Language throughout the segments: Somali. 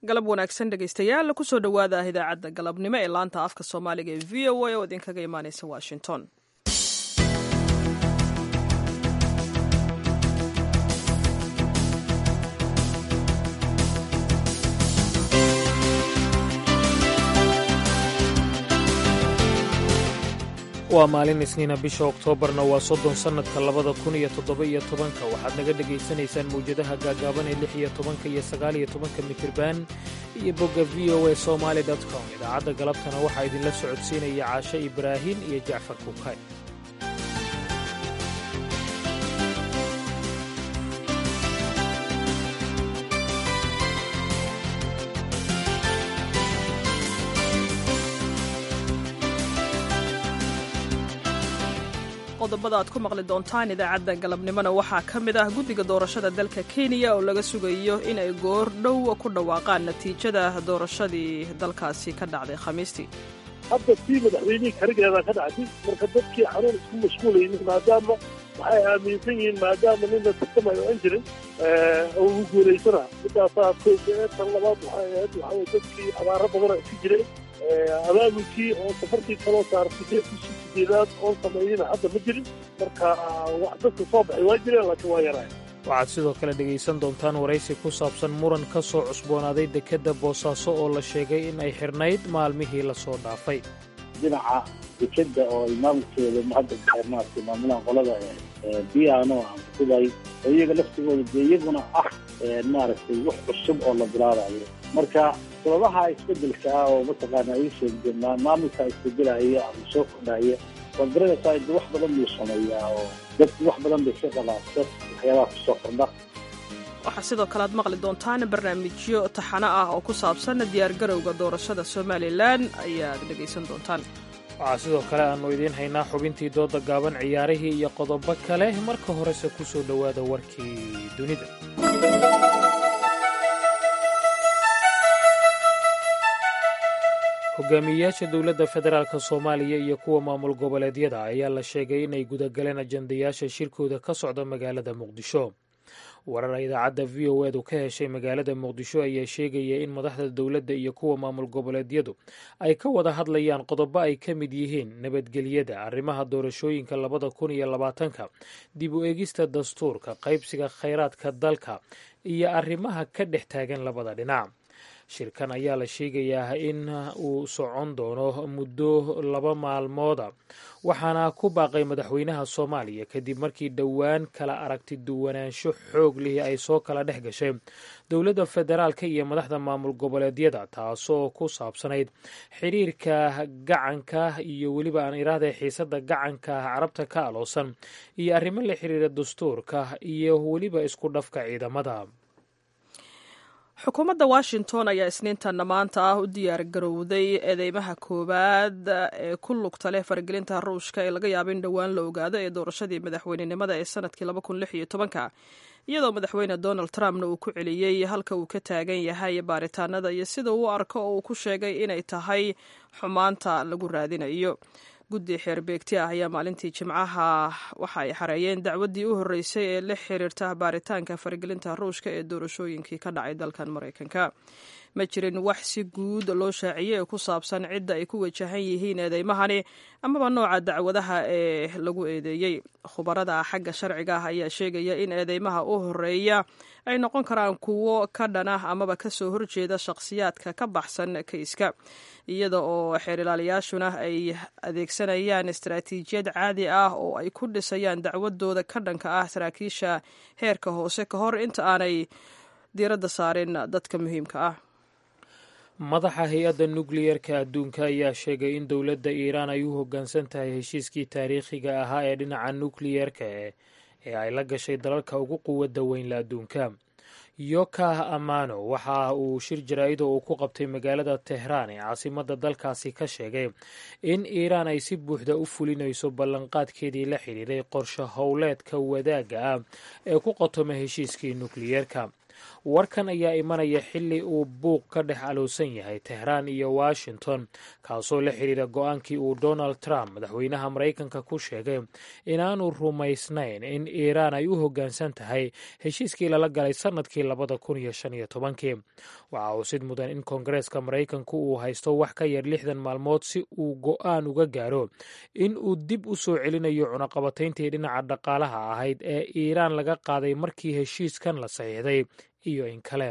galab wanaagsan dhegaystayaal kusoo dhowaada idaacadda galabnimo ee laanta afka soomaaliga ee v o a oo idinkaga imaaneysa washington waa maalin isniina bisha oktoobarna waa soddon sannadka labada kun iyo toddoba-iyo tobanka waxaad naga dhegaysanaysaan mawjadaha gaagaaban ee lix iyo tobanka iyo sagaaliyo tobanka mitirban iyo bogga v o a somaali dot com idaacadda galabtana waxaa idinla socodsiinaya caashe ibraahin iyo jacfar kukay qodobada aad ku maqli doontaan idaacadda galabnimona waxaa ka mid ah guddiga doorashada dalka kenya oo laga sugayo inay goor dhow ku dhawaaqaan natiijada doorashadii dalkaasi ka dhacday khamiistii hadda tii madaxweynihii karigeeda ka dhacday marka dadkii xanuun isku mashquulaynin maadaama waxay aaminsan yihiin maadaama nina tartamayo aan jirin oo uu guulaysana midaasaa tan labaad waxay ahayd waxaa dadkii abaaro badana iska jiray abaabulkii oo safartii kaloo saartay bishii sideedaad oon sameeyeyna hadda ma jirin marka wax dadka soo baxay waa jireen laakiin waa yaraay waxaad sidoo kale dhegaysan doontaan waraysi ku saabsan muran ka soo cusboonaaday dekedda boosaaso oo la sheegay in ay xidhnayd maalmihii la soo dhaafay dhinaca dekedda oo ay maamulkeeda hadda maaragtay maamulaan qolada biano ama dubai oo iyaga laftigooda dee iyaguna ah maaragtay wax cusub oo la bilaabayo marka sababaha isbedelka ah oo mataqaana ay sheegdeen maamulka isbedelaya ama soo kordhaya waa garanaysaa de wax badan buu sameeyaa oo dadku wax badan bay ka qabaata waxyaabaha kusoo kordha waxaa sidoo kale aad maqli doontaan barnaamijyo taxano ah oo ku saabsan diyaargarowga doorashada somalilan ayaad dhegaysan doontaan waxaa sidoo kale aannu idiin haynaa xubintii dooda gaaban ciyaarihii iyo qodobo kale marka horese ku soo dhowaada warkii dunida hogaamiyeyaasha dowladda federaalk soomaaliya iyo kuwa maamul goboleedyada ayaa la sheegay inay gudagaleen ajandayaasha shirkooda ka socda magaalada muqdisho warar idaacadda v o edu ka heshay magaalada muqdisho ayaa sheegaya in madaxda dowladda iyo kuwa maamul goboleedyadu ay ka wada hadlayaan qodobo ay ka mid yihiin nabadgelyada arrimaha doorashooyinka labada kun iyo labaatanka dib u eegista dastuurka qaybsiga khayraadka dalka iyo arrimaha ka dhex taagan labada dhinac shirkan ayaa la sheegayaa in uu socon doono muddo laba maalmooda waxaana ku baaqay madaxweynaha soomaaliya kadib markii dhowaan kala aragti duwanaansho xoog lihi ay soo kala dhex gashay dowladda federaalka iyo madaxda maamul goboleedyada taasoo ku saabsanayd xiriirka gacanka iyo weliba aan iraahday xiisada gacanka carabta ka aloosan iyo arrimo la xiriira dastuurka iyo weliba isku dhafka ciidamada xukuumadda washington ayaa isniintanna maanta ah u diyaar garowday eedeymaha koowaad ee ku lugta leh faragelinta ruushka ee laga yaabo in dhowaan la ogaado ee doorashadii madaxweynenimada ee sanadkii ka iyadoo madaxweyne donald trumpna uu ku celiyey halka uu ka taagan yahay baaritaanada iyo sida uu arko oo uu ku sheegay inay tahay xumaanta lagu raadinayo guddi xeerbeegti ah ayaa maalintii jimcaha waxa ay xareeyeen dacwaddii u horreysay ee la xiriirta baaritaanka faragelinta ruushka ee doorashooyinkii ka dhacay dalkan maraykanka ma jirin wax si guud loo shaaciyey ee ku saabsan cidda ay ku wajahan yihiin eedeymahani amaba nooca dacwadaha ee lagu eedeeyey khubarada xagga sharciga ah ayaa sheegaya in eedeymaha u horeeya ay noqon karaan kuwo ka dhana amaba kasoo horjeeda shakhsiyaadka ka baxsan kayska iyada oo xeerilaalayaashuna ay adeegsanayaan istaraatiijiyad caadi ah oo ay ku dhisayaan dacwadooda ka dhanka ah saraakiisha heerka hoose ka hor inta aanay diiradda saarin dadka muhiimka ah madaxa hay-adda nukliyerka adduunka ayaa sheegay in dowladda iiraan ay u hoggaansan tahay heshiiskii taariikhiga ahaa ee dhinaca nukliyerka ee ay la gashay dalalka ugu quwadda weynla adduunka yokah amano waxa uu shir jaraa'id oo uu ku qabtay magaalada tehraan ee caasimadda dalkaasi ka sheegay in iiraan ay si buuxda u fulinayso ballanqaadkeedii la xidhiiray qorshe howleedka wadaagga ah ee ku qotoma heshiiskii nukliyerka warkan ayaa imanaya xilli uu buuq ka dhex alowsan yahay tehraan iyo washington kaasoo la xidhiira go-aankii uu donald trump madaxweynaha maraykanka ku sheegay inaanu rumaysnayn in iiraan ay u hoggaansan tahay heshiiskii lala galay sannadkii labada kun iyo shan iyo tobankii waxaa usid mudan in koongareeska maraykanku uu haysto wax ka yar lixdan maalmood si uu go-aan uga gaaro in uu dib u soo celinayo cunaqabatayntii dhinaca dhaqaalaha ahayd ee iiraan laga qaaday markii heshiiskan la saxiixday iyo in kale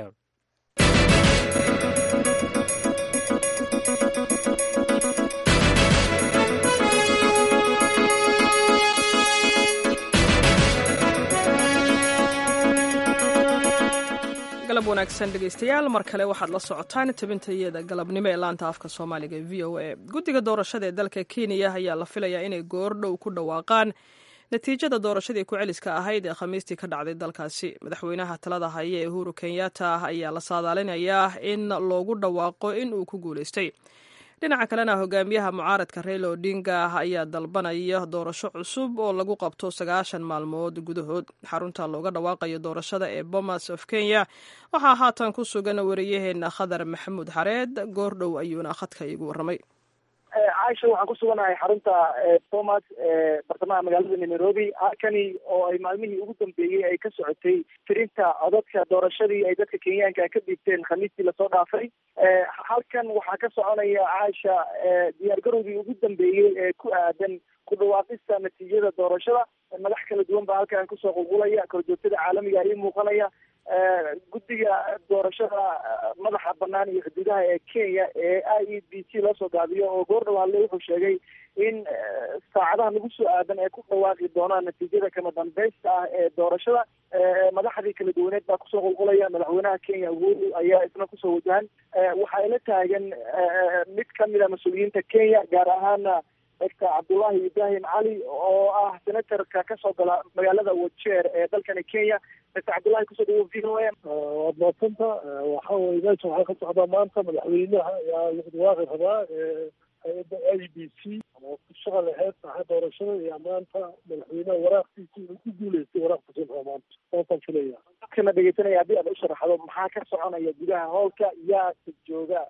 galab wanaagsan dhegeystayaal mar kale waxaad la socotaan tabintayada galabnimo ee laanta afka soomaaliga e v o a guddiga doorashada ee dalka kenya ayaa la filayaa inay goordhow ku dhawaaqaan natiijada doorashadii ku-celiska ahayd ee khamiistii ka dhacday dalkaasi madaxweynaha talada haya ee uhuru kenyatta ayaa la saadaalinayaa in loogu dhawaaqo in uu ku guuleystay dhinaca kalena hogaamiyaha mucaaradka reyla odinga ayaa dalbanaya doorasho cusub oo lagu qabto sagaashan maalmood gudahood xarunta looga dhawaaqayo doorashada ee bomas of kenya waxaa haatan ku sugan wariyaheena khadar maxamuud xareed goordhow ayuuna khadka iigu warramay caaisha waxaan ku suganahay xarunta bomas ee bartamaha magaalada nairobi halkani oo ay maalmihii ugu dambeeyey ay ka socotay tirinta codadka doorashadii ay dadka kenyaanka ka dhiibteen khamiistii lasoo dhaafay halkan waxaa ka soconaya caaisha diyaargarowgii ugu dambeeyey ee ku aadan ku dhawaaqista natiijada doorashada madax kala duwan baa halkan kusoo qulqulaya korjoogtada caalamiga ii muuqanaya guddiga doorashada madaxa banaan iyo xuduudaha ee kenya ee i e b c loo soo gaabiyo oo goordhow hadle wuxuu sheegay in saacadaha nagu soo aadan ay ku dhawaaqi doonaan natiijada kama dambeysta ah ee doorashada madaxdii kala duwaneed baa kusoo qulqulaya madaxweynaha kenya uhuru ayaa isna kusoo wajahan waxaa ila taagan mid kamid a mas-uuliyiinta kenya gaar ahaana doctor cabdullahi ibrahim cali oo ah senatorka kasoo gala magaalada wajeer ee dalkani kenya doctor cabdullahi kusoo dhawo v o a waad maadsanta waxa weye meesha waxaa ka socdaa maanta madaxweynaha ayaa lagu dhawaaqi rabaa hay-adda i b c oo ku shaqal aheyd saxa doorashada iyo maanta madaxweynaha waraaqtiisi uu ku guuleystay waraaqta sulxa maanta saasaan filaya dadkana dhegeysanaya haddii aad u sharaxdo maxaa ka soconaya gudaha howlka yaa jooga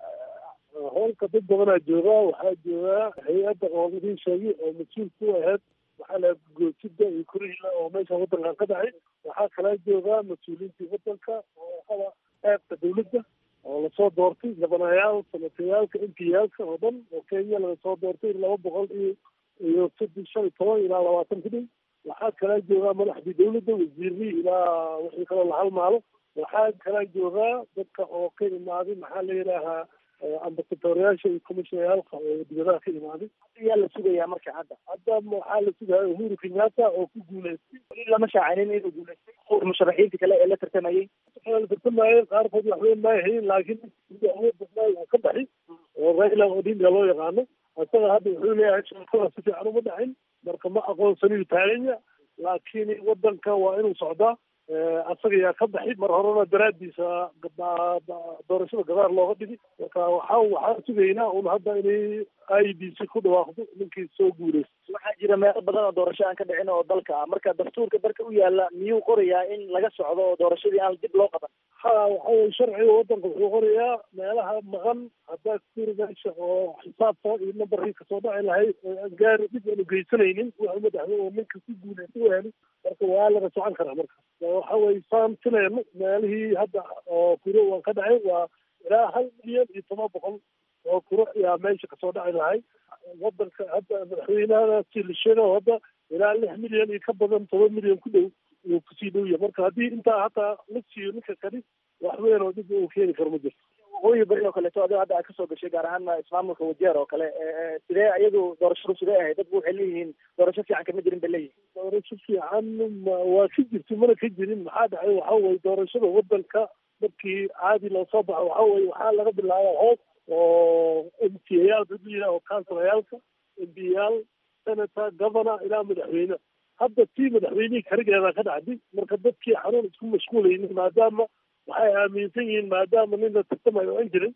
howlka dad badanaa joogaa waxaa joogaa hay-adda oo idiin sheegay oo mas-uul ku aheyd waxaa la goosida iyo kurihila oo meesha waddankan ka dhacay waxaa kalaa joogaa mas-uuliyiintii waddanka oo qaba qaybka dawladda oo lasoo doortay gabanayaal senatayaalka m p yaalka oo dhan oo kenya laga soo doortay laba boqol iyo iyo saddex shan iyo toban ilaa labaatan ku dhow waxaa kalaa joogaa madaxdii dawladda wasiirii ilaa wixii kaloo la halmaalo waxaa kalaa joogaa dadka oo ka imaaday maxaa la yidhaahaa ambasadooryaasha iyo commishnayaalka oo dibadaha ka imaaday yaa la sugayaa marka hadda hadda waxaa la sugaya uhuru kenyatta oo ku guuleystay lama shaacinin inuu guuleystay musharaxiinta kale ee la tartamayay la tartamayay qaarkood waxweyn ma hayin laakiin awood badnaay uu ka baxay oo raila odinga loo yaqaano isaga hadda wuxuu leeyahay shaqada si fiican uma dhacin marka ma aqoonsaniyu taaganya laakiin wadanka waa inuu socdaa asaga yaa ka baxay mar horena daraadiisa doorashada gadaar looga dhigi marka waxa waxaan sugaynaa un hadda inay i b c ku dhawaaqdo ninkii soo guuleystay waxaa jira meelo badan oo doorasho aan ka dhicin oo dalka ah marka dastuurka dalka u yaala miyuu qorayaa in laga socdo oo doorashadii aan dib loo qaban ha waxa weye sharciga wadanka wuxuu qorayaa meelaha maqan haddaa kuri meesha oo xisaabta iyo nambarkii kasoo dhaci lahayd aan gaari dib aanu geysanaynin wuxuu madaxwe oo ninka ku guuleystay u heli marka waa laga socon karaa marka waxa weye saan filayno meelihii hadda oo kuro waan ka dhacay waa ilaa hal milyan iyo toban boqol oo kuro ayaa meesha kasoo dhaci lahay wadanka hadda madaxweynahadaasi la sheega hadda ilaa lix milyan iyo ka badan toban milyan ku dhow uu kusii dhow yahay marka haddii intaa hataa la siiyo ninka kani wax weyn oo dib uu keeni karo ma jirto waqooyi bari oo kaleeto adigo hadda aad kasoo gashay gaar ahaan ismaamulka wajeer oo kale sidee iyagu doorashadu sidee ahayd dadku waxay leeyihiin doorasho fiican kama jirin bay leeyihin doorasho fiican waa ka jirto mana ka jirin maxaa dhacay waxa weye doorashada wadanka markii caadi loo soo baxo waxa weye waxaa laga bilaaba hoos oo m p yaal dad la yidhaha oo kansalayaalka m p yaal senator governor ilaa madaxweyne hadda tii madaxweynihii karigeeda ka dhacday marka dadkii xanuun isku mashquulaynin maadaama waxay aaminsan yihiin maadaama nin la tartamayo aan jirin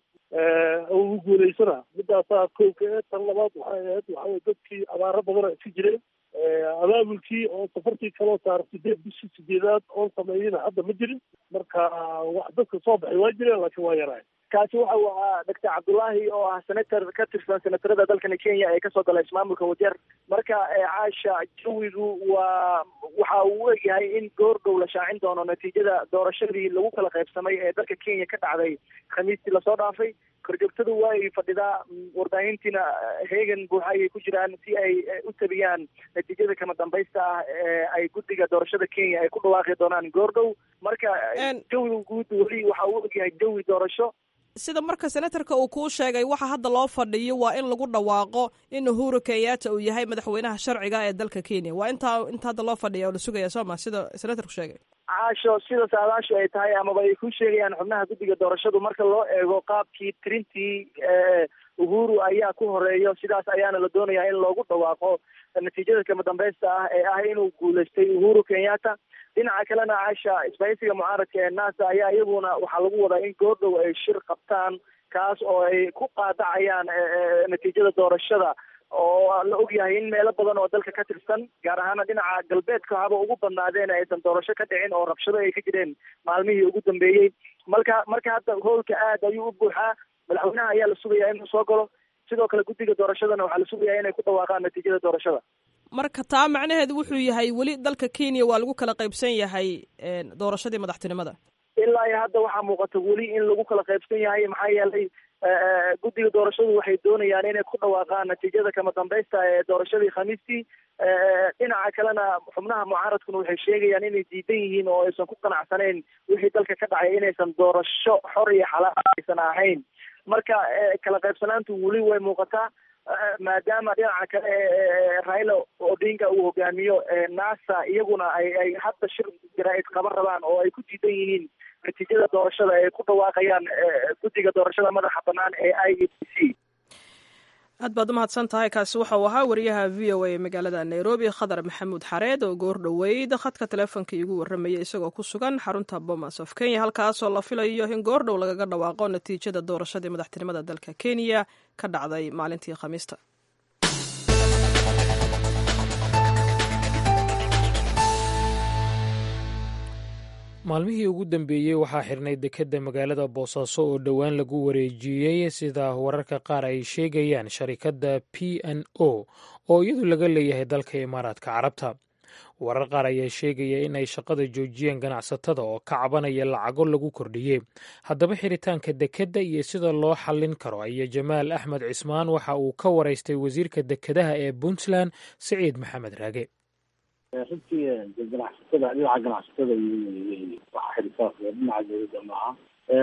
uu guuleysana midaasaa kowka ee tan labaad waxay ahayd waxaweye dadkii abaaro badana iska jireen abaabulkii oo safartii kaloo saara sideed bishii sideedaad oon sameeyina hadda ma jirin marka wax dadka soo baxay waa jireen laakiin waa yaraay kaasi waxa uu ahaa doctor cabdullaahi oo ah senator ka tirsan senatarada dalkani kenya ee kasoo gala ismaamulka wajeer marka caasha jawigu waa waxa uu u egyahay in goordhow la shaacin doono natiijada doorashadii lagu kala qaybsamay ee dalka kenya ka dhacday khamiistii lasoo dhaafay korjoogtadu waa ay fadhidaa warbaahintiina heegan buuxa ayay ku jiraan si ay u tabiyaan natiijada kama dambaysta ah ee ay guddiga doorashada kenya ay ku dhawaaqi doonaan goordhow marka jawiga guud weli waxa uu ogyahay jawi doorasho sida marka senatarka uu kuu sheegay waxa hadda loo fadhiyo waa in lagu dhawaaqo in uhuru kenyatta uu yahay madaxweynaha sharciga ee dalka kenya waa intaa inta hadda loo fadhiya oo la sugaya soo ma sida senatarku sheegay caasho sida saadaashu ay tahay amaba ay ku sheegayaan xubnaha guddiga doorashadu marka loo eego qaabkii tirintii uhuru ayaa ku horeeyo sidaas ayaana la doonayaa in loogu dhawaaqo natiijada kama dambaysta ah ee ah inuu guulaystay uhuru kenyatta dhinaca kalena caasha isbahaysiga mucaaradka ee nasa ayaa iyaguna waxaa lagu wadaa in goordhow ay shir qabtaan kaas oo ay ku qaadacayaan natiijada doorashada oo la ogyahay in meelo badan oo dalka ka tirsan gaar ahaana dhinaca galbeedka haba ugu badnaadeen aysan doorasho ka dhicin oo rabshado ay ka jireen maalmihii ugu dambeeyey marka marka hadda howlka aad ayuu u buuxaa madaxweynaha ayaa la sugayaa inuu soo galo sidoo kale guddiga doorashadana waxaa la sugayaa inay ku dhawaaqaan natiijada doorashada marka taa macnaheedu wuxuu yahay weli dalka kenya waa lagu kala qaybsan yahay doorashadii madaxtinimada ilaa iyo hadda waxaa muuqata weli in lagu kala qaybsan yahay maxaa yeelay guddiga doorashadu waxay doonayaan inay ku dhawaaqaan natiijada kama dambaysta ee doorashadii khamiistii dhinaca kalena xubnaha mucaaradkuna waxay sheegayaan inay diidan yihiin oo aysan ku qanacsanayn wixii dalka ka dhacay inaysan doorasho xor iyo xalaal aysan ahayn marka kala qaybsanaantu weli way muuqataa maadaama dhinaca kale raila odinga uu hogaamiyo nasa iyaguna ay ay hadda shir jaraa'id qaban rabaan oo ay ku diidan yihiin natiijada doorashada ay ku dhawaaqayaan guddiga doorashada madaxa banaan ee i e b c aad baad umahadsan tahay kaasi waxa uu ahaa wariyaha v o a ee magaalada nairobi khadar maxamuud xareed oo goor dhoweyd khadka teleefonka iigu warramayay isagoo ku sugan xarunta bomas of kenya halkaasoo la filayo in goor dhow lagaga dhawaaqo natiijada doorashadii madaxtinimada dalka kenya ka dhacday maalintii khamiista maalmihii ugu dambeeyey waxaa xirnay dekedda magaalada boosaaso oo dhowaan lagu wareejiyey sida wararka qaar ay sheegayaan sharikadda p n o oo iyadu laga leeyahay dalka imaaraadka carabta warar qaar ayaa sheegaya in ay shaqada joojiyeen ganacsatada oo ka cabanaya lacago lagu kordhiyey haddaba xiritaanka dekedda iyo sida loo xallin karo ayaa jamaal axmed cismaan waxa uu ka waraystay wasiirka dekedaha ee puntland siciid maxamed raage runtii ganacsatada dhinaca ganacsatada waxa xirisaas dhinaca dowladda maaha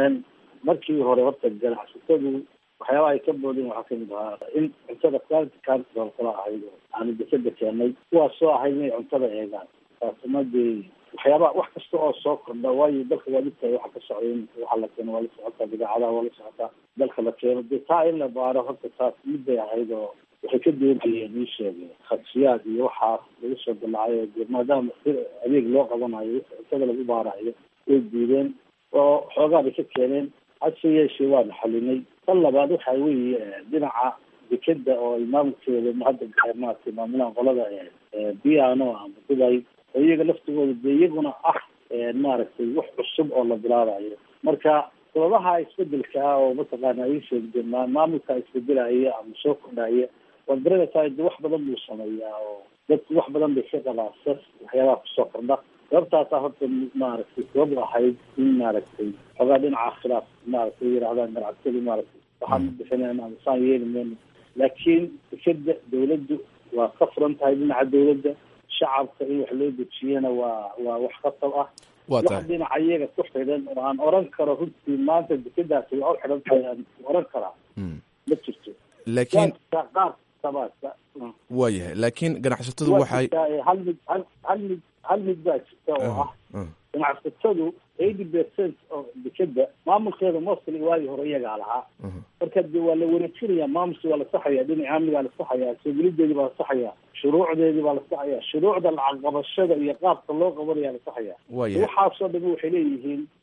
markii hore horta ganacsatadu waxyaabaha ay ka boodeen waxaa kamid ahaa in cuntada quality council kala ahayd oo aanu dekeda keenay kuwaas soo ahayd inay cuntada eegaan taasina dee waxyaabaha wax kasta oo soo kordha waayo dalka waa dhibtahay waxa ka socday waxa la keeno waa la socotaa bidaacadaha waa la socotaa dalka la keeno dee taa in la baaro horta taas midbay ahayd oo waxay ka doonayeen ii sheegay khadsiyaad iyo waxaas lagu soo dalacayo de maadaama adeeg loo qabanayo cuntada lagu baarayo way diideen oo xoogaa bay ka keeneen hase yeeshee waana xalinay tan labaad waxa weeye dhinaca dekeda oo ay maamulkeeda hadda maaragtay maamulaan qolada biano ama dubai oo iyaga laftigooda dee iyaguna ah maaragtay wax cusub oo la bilaabayo marka sababaha isbedelka ah oo mataqaana ay sheegdeen maamulka isbedelaya ama soo kordhaya waad garanaysaa de wax badan buu sameeyaa oo dadku wax badan bay ka qabaa sas waxyaabaha kusoo kordha sababtaasaa horta maaragtay sabab ahayd in maaragtay xoogaa dhinaca khilaaf maaragtay yidhahdaan ganacsadu maaragtay waxaan u bixinayna ama saan yeeli mayno laakiin dekeda dawladdu waa ka furan tahay dhinaca dawladda shacabka in wax loo dejiyana waa waa wax khatab ah wax dhinaca iyaga ku xidhan oo aan oran karo runtii maanta dekedaasi waa u xidhan tahay aan oran karaa ma jirto laakiin qaar sabaasa waayahay laakiin ganacsatadu waxay hal mid hal hal mid hal mid baa jirta oo ah ganacsatadu eighty percent oo dekeda maamulkeeda mostly waagii hore iyagaa lahaa marka de waa la wareejinaya maamulki waa la saxaya dhinaca amnigaa la saxaya soogelideedii baa la saxaya shuruucdeedii baa la saxaya shuruucda lacag qabashada iyo qaabka loo qabanaya la saxaya waayahay waxaasoo dhami waxay leeyihiin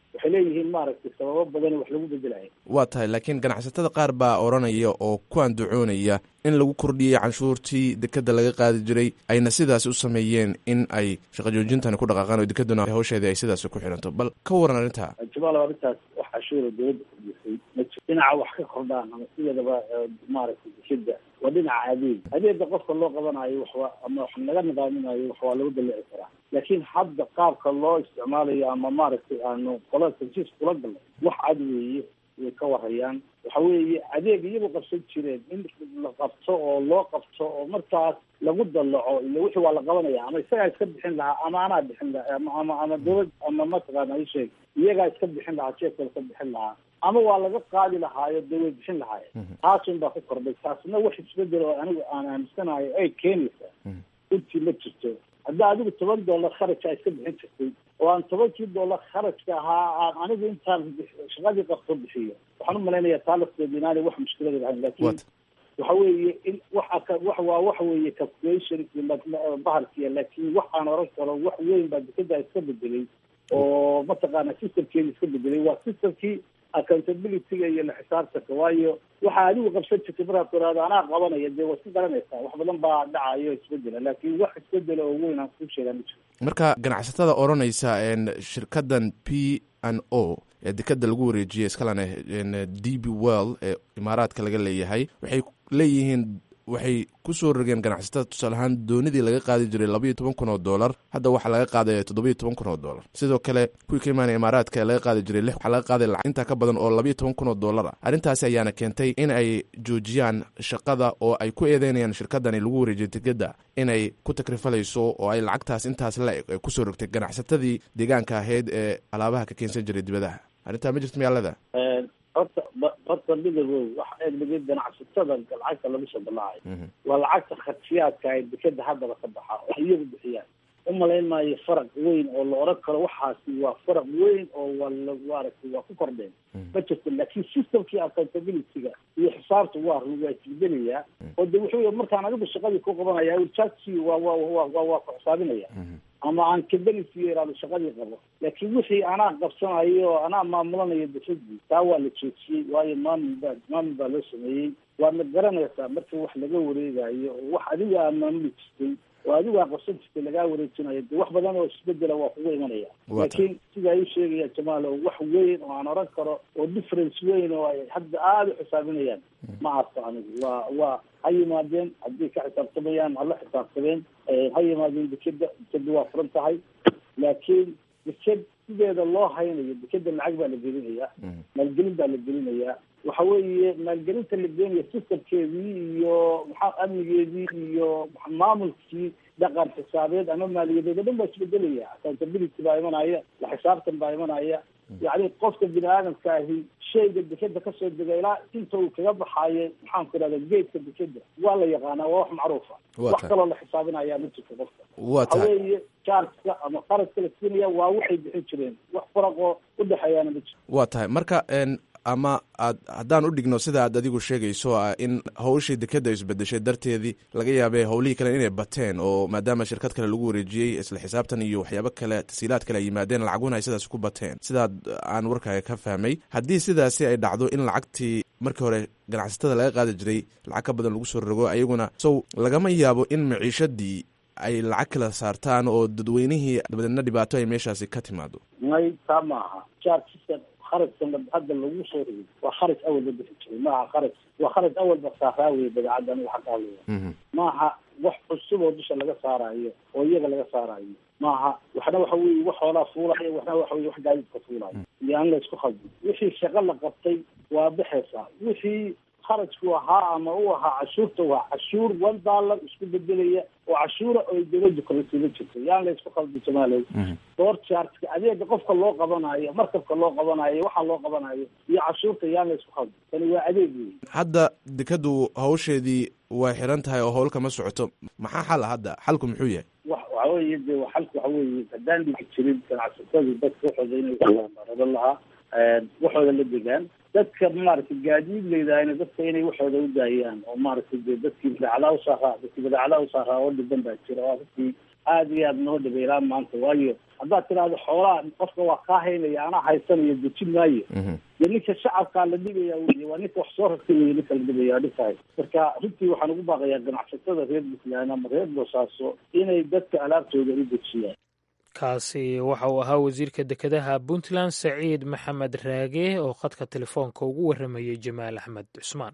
waxay leeyihiin maaragtay sababo badan wax lagu bedelayo waa tahay laakiin ganacsatada qaar baa odhanaya oo ku andacoonaya in lagu kordhiyey canshuurtii dekeda laga qaadi jiray ayna sidaasi u sameeyeen in ay shaqa joojintani ku dhaqaaqaan oo dekeduna hawsheedii ay sidaasi ku xiranto bal ka waran arrintaa jamaal arrintaas wax cashuura dowladda kordhisay ma jiro dhinaca wax ka kordhaan ama sideedaba maaragtay dekeda waa dhinaca adeeg adeega qofka loo qabanayo waxwa ama wax laga nidaaminayo wax waa lagu dalici karaa laakiin hadda qaabka loo isticmaalayo ama maaragtay aanu qolada tansiis kula galnay wax cad weeye way ka warayaan waxa weeye adeeg iyagu qabsan jireen in la qabto oo loo qabto oo markaas lagu dallaco ila wixii waa la qabanaya ama isagaa iska bixin lahaa ama anaa bixin lahaa ama ama ama dowlad ama mataqaana isheeg iyagaa iska bixin lahaa jeefka iska bixin lahaa ama waa laga qaadi lahaayo dee way bixin lahaayeen taasun baa ku kordhay taasna wax isbedel oo anigu aan aaminsanayo ay keenaysaa runtii ma jirto hadda adigu toban dollar kharajka iska bixin jirtay oo aan tobankii dollar kharajka ahaa aan anigu intaan shaqadii qabto bixiyo waxaan u malaynayaa taa lafteeda inaanay wax mushkilada lahayn laakiin waxa weeye in waxa ka wax waa waxa weeye calculation bahalkiya laakiin wax aan oran karo wax weyn baa dekeda iska bedelay oo mataqaana systemkeeda iska bedelay waa systemkii accountabilityga iyo la xisaabtanka waayo waxa adigu qabsan jirtay markaad tiraado anaa qabanaya dee waa iska garanaysaa wax badan baa dhacayo isbedela laakiin wax isbedela oo weyn aan kuu sheegaa ma jiro marka ganacsatada odhanaysa shirkadan p n o ee dekeda lagu wareejiyey iskalana d b well ee imaaraadka laga leeyahay waxay leeyihiin waxay kusoo rogeen ganacsatada tusaale ahaan doonidii laga qaadi jiray labaiyo toban kun oo dollar hadda waxaa laga qaadaya toddobiyo toban kun oo dollar sidoo kale kuwii ka imaanaya imaaraadka ee laga qaadi jiray lix waxaa laga qaaday lacag intaa ka badan oo labaiyo toban kun oo dollar ah arrintaasi ayaana keentay in ay joojiyaan shaqada oo ay ku eedeynayaan shirkadani lagu wareejiyay tikeda inay ku takrifalayso oo ay lacagtaas intaas la eg ay kusoo rogtay ganacsatadii deegaanka ahayd ee alaabaha ka keensan jiray dibadaha arrintaa ma jirto miyaalada horta horta midagow waxa eegdhigay ganacsatada lacagta lagu soo balaacayo waa lacagta kharsiyaadka ay dekeda haddaba ka baxa wax iyagu bixiyaan umalayn maayo faraq weyn oo la oran karo waxaasi waa faraq weyn oo waa la maaragtay waa ku kordheen ma jirto laakiin systemkii accountabilityga iyo xisaabta waa waa isbedelayaa oo de wuxuu markaan adigu shaqadii ku qabanaya urjagsi waa waa waa waa ku xisaabinaya ama aan kabelisi yaraado shaqadii qabo laakiin wixii anaa qabsanayo oo anaa maamulanayo dafadii taa waa la joojiyey waayo maamul baa maamul baa loo sameeyey waadna garanaysaa marka wax laga wareegayo oo wax adiga aa maamuli jirtay oo adigu aa qabsan jirtay lagaa wareejinayo de wax badan oo isbedela waa kugu imanaya laakiin sida ay sheegaya jamaal oo wax weyn oo aan oran karo oo difference weyn oo ay hadda aada u xisaabinayaan ma arko anigu waa waa ha yimaadeen haddii ka xisaabtamayaan hala xisaabtameen ha yimaadeen dekeda dekeda waa furan tahay laakiin deked sideeda loo haynayo dekeda lacag baa la gelinayaa maalgelin baa la gelinayaa waxa weeye maalgelinta la geenaya systemkeedii iyo maxaa amnigeedii iyo maamulkii dhaqan xisaabeed ama maaliyadeed o dhan baa isbedelaya accountability baa imanaya la xisaabtan baa imanaya yacni qofka bini aadamka ahi shayga dekeda kasoo dega ilaa inta uu kaga baxaayo maxaan ku irahda geedka dekeda waa la yaqaanaa waa wax macruufa wax kaloo la xisaabinaya ma jirto qofka waxa weeye chargeka ama qaradka la siinaya waa waxay bixin jireen wax faraqoo udhexeeyaana ma jirto waa tahay marka ama aad haddaan u dhigno sida aad adigu sheegayso ah in hawshii dekeda isbedeshay darteedii laga yaabay howlihii kale inay bateen oo maadaama shirkad kale lagu wareejiyey isla xisaabtan iyo waxyaabo kale tasiilaad kale ay yimaadeen lacaguna ay sidaas ku bateen sidaad aan warkaaga ka fahmay haddii sidaasi ay dhacdo in lacagtii markii hore ganacsatada laga qaadi jiray lacag ka badan lagu soo rogo ayaguna sow lagama yaabo in maciishadii ay lacag kala saartaan oo dadweynihii dabadeedna dhibaato ay meeshaasi ka timaado may taa maaha kharajkan hadda lagu soo rogay waa kharaj awal ba bixi jiray maaha kharaj waa kharaj awal ba saaraa wey badeecadda aniga xagga hadlaya maaha wax cusub oo dusha laga saarayo oo iyaga laga saarayo maaha waxna waxa weye wax hoolaa fuulayo waxna waxa weye wax gaadiidka fuulayo iyo aan la isku khaldin wixii shaqo la qabtay waa baxaysaa wixii kharajku ahaa ama u ahaa cashuurta waa cashuur one dollar isku bedelaya oo cashuura oy dawladdu kalasiila jirto yaan la isku khaldi jamaalow door chargeka adeega qofka loo qabanayo markabka loo qabanayo waxaa loo qabanayo iyo cashuurta yaan la isku khaldi tani waa adeeg wey hadda dekadu hawsheedii way xiran tahay oo howl kama socoto maxaa xal ah hadda xalku muxuu yahay wa waxa weeye de xalku waxa weeye haddaan dhigi jirin ganacsatadii dadka waxooda inay raban lahaa waxooda la degaan dadka maaragtay gaadiid leydahayna dadka inay waxooda u daayaan oo maaragtay de dadkii badeecadaha usaaraa dadkii badeecadaha usaaraa oo dhiban baa jira oo dadkii aada iyo aada noo dhabeeraan maanta waayo haddaad tidhaahdo xoolaha qofka waa kaa haynaya anaa haysanayo dejin maayo dee ninka shacabkaa la dhigaya wey waa ninka wax soo rartay wey ninka la dhigaya dhibkahay marka runtii waxaan ugu baaqayaa ganacsatada reer puntland ama reer boosaaso inay dadka alaabtooda u dejiyaan kaasi waxa uu ahaa wasiirka dekedaha puntland saciid maxamed raage oo khadka telefoonka ugu warramayey jamaal axmed cusmaan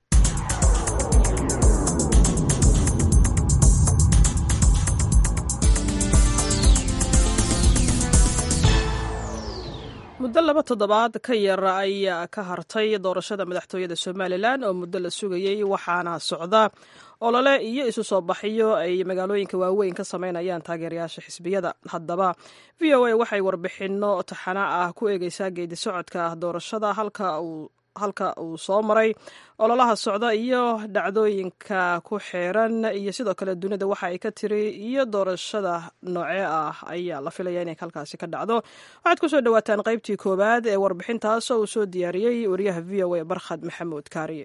muddo laba toddobaad ka yar ayaa ka hartay doorashada madaxtooyada somalilan oo muddo la sugayey waxaana socda olole iyo isu soo baxyo ay magaalooyinka waaweyn ka sameynayaan taageerayaasha xisbiyada haddaba v o a waxay warbixinno taxana ah ku eegeysaa geedi socodka doorashada halka uu halka uu soo maray ololaha socda iyo dhacdooyinka ku xeeran iyo sidoo kale dunida waxa ay ka tiri iyo doorashada noocee ah ayaa la filaya inay halkaasi ka dhacdo waxaad kusoo dhawaataan qaybtii koowaad ee warbixintaas oo uu soo diyaariyey wariyaha v o a barkhad maxamuud kaariye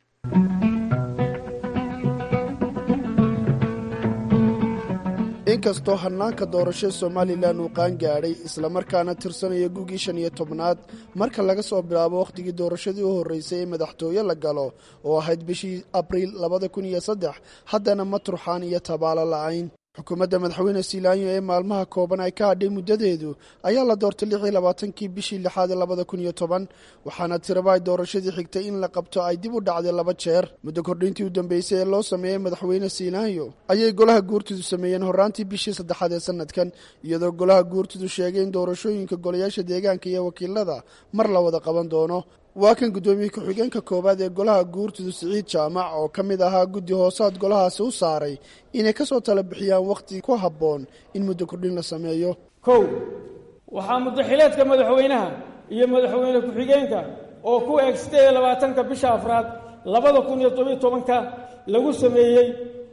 inkastoo hannaanka doorasho somalilan uu qaan gaadhay islamarkaana tirsanaya gugii shan iyo tobnaad marka laga soo bilaabo wakhtigii doorashadii u horreysay ee madaxtooye la galo oo ahayd bishii abriil labada kun iyo saddex haddana ma turxaan iyo tabaalo la'ayn xukuumadda madaxweyne siilaanyo ee maalmaha kooban ay ka hadhay muddadeedu ayaa la doortay lix iyo labaatankii bishii lixaad ee labada kun iyo toban waxaana tiraba ay doorashadii xigtay in la qabto ay dib u dhacday laba jeer muddo kordhintii u dambeysay ee loo sameeyey madaxweyne siilaanyo ayay golaha guurtidu sameeyeen horraantii bishii saddexaad ee sanadkan iyadoo golaha guurtidu sheegay in doorashooyinka golayaasha deegaanka iyo wakiilada mar la wada qaban doono waa kan guddoomiye ku-xigeenka koowaad ee golaha guurtidu siciid jaamac oo ka mid ahaa guddi hoosaad golahaasi u saaray inay ka soo tala bixiyaan wakhti ku habboon in muddo kordhin la sameeyo kow waxaa muddaxileedka madaxweynaha iyo madaxweyne ku-xigeenka oo ku eeg siddeed iyo labaatanka bisha afraad labada kun iyo tobiyo tobanka lagu sameeyey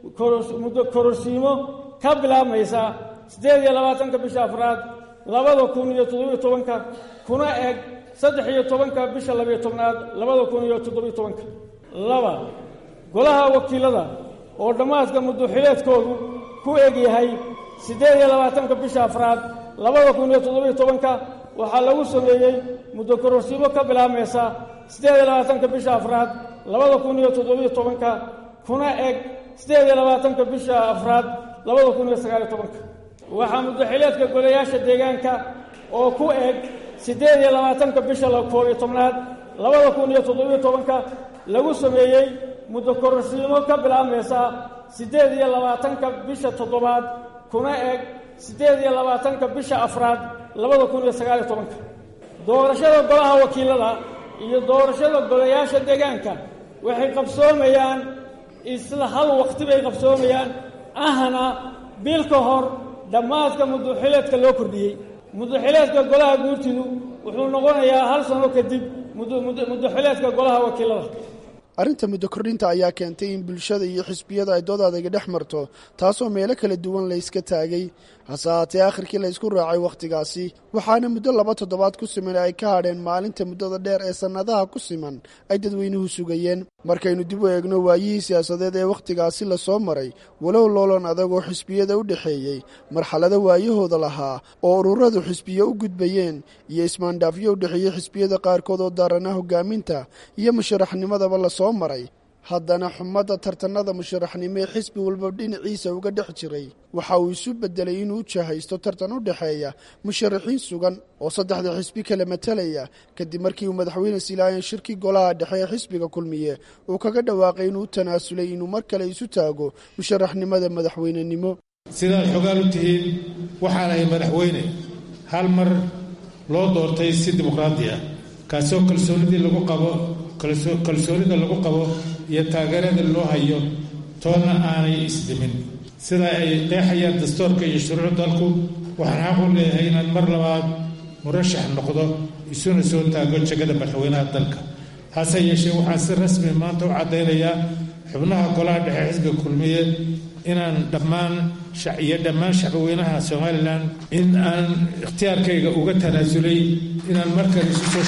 muddo kororsiimo ka bilaabmaysa siddeed iyo labaatanka bisha afraad labada kun iyo toddobiyo tobanka kuna eg saddex iyo tobanka bisha labiyo tobnaad labada kun iyo toddobiyo tobanka laba golaha wakiilada oo dhammaadka muddoxileedkoodu ku eg yahay siddeed iyo labaatanka bisha afraad labada kun iyo toddobiyo tobanka waxaa lagu sameeyey muddo kororsiimo ka bilaabmaysa siddeed iyo labaatanka bisha afraad labada kun iyo toddobiyo tobanka kuna eg siddeed iyo labaatanka bisha afraad labada kun iyo sagaaliyo tobanka waxaa muddoxileedka golayaasha deegaanka oo ku eg siddeed iyo labaatanka bisha koob iyo tobnaad labada kun iyo toddobiyo tobanka lagu sameeyey muddo kororsiimo ka bilaabmaysa siddeed iyo labaatanka bisha toddobaad kuna eg siddeed iyo labaatanka bisha afraad labada kun iyo sagaaliyo tobanka doorashada golaha wakiilada iyo doorashada golayaasha deegaanka waxay qabsoomayaan isla hal waqti bay qabsoomayaan ahna bil ka hor dhammaadka muddoxileedka loo kordhiyey muddoxileedka golaha guurtidu wuxuu noqonayaa hal sano kadib muddoxileedka golaha wakiilada arrinta muddo kordhinta ayaa keentay in bulshada iyo xisbiyada ay dood adayga dhex marto taasoo meelo kala duwan layska taagay hase haatee akhirkii la ysku raacay wakhtigaasi waxaana muddo laba toddobaad ku siman ay ka hadheen maalinta muddada dheer ee sannadaha ku siman ay dadweynuhu sugayeen markaynu dib u eegno waayihii siyaasadeed ee wakhtigaasi lasoo maray walow loolan adagoo xisbiyada u dhexeeyey marxalado waayahooda lahaa oo ururadu xisbiyo u gudbayeen iyo ismaandhaafyo u dhexeeyey xisbiyada qaarkood oo daarana hogaaminta iyo musharaxnimadaba lasoo maray haddana xumadda tartanada musharaxnimo ee xisbi walba dhinaciisa uga dhex jiray waxa uu isu beddelay inuu u jahaysto tartan u dhexeeya musharaxiin sugan oo saddexda xisbi kala matalaya kadib markii uu madaxweyne silaayan shirkii golaha dhexe ee xisbiga kulmiye uu kaga dhawaaqay inuu u tanaasulay inuu mar kale isu taago musharaxnimada madaxweynenimo sidaad xogaan u tihiin waxaanahay madaxweyne hal mar loo doortay si dimuqraadi ah kaasoo kalsoonidii lagu qabo kalsoonida lagu qabo iyo taageerada loo hayo toonna aanay isdhimin sida ay qeexayaan dastuurka iyo shuruuc dalku waxaan xaq u leeyahay inaad mar labaad murashax noqdo isuna soo taago jegada madaxweynaha dalka hase yeeshee waxaan si rasmi maanta u caddaynayaa xubnaha golaha dhexe xisbiga kulmiye inaan dhammaan iyo dhammaan shacbweynaha somalilan in aan ikhtiyaarkayga uga tanaasulay inaan markale isu soo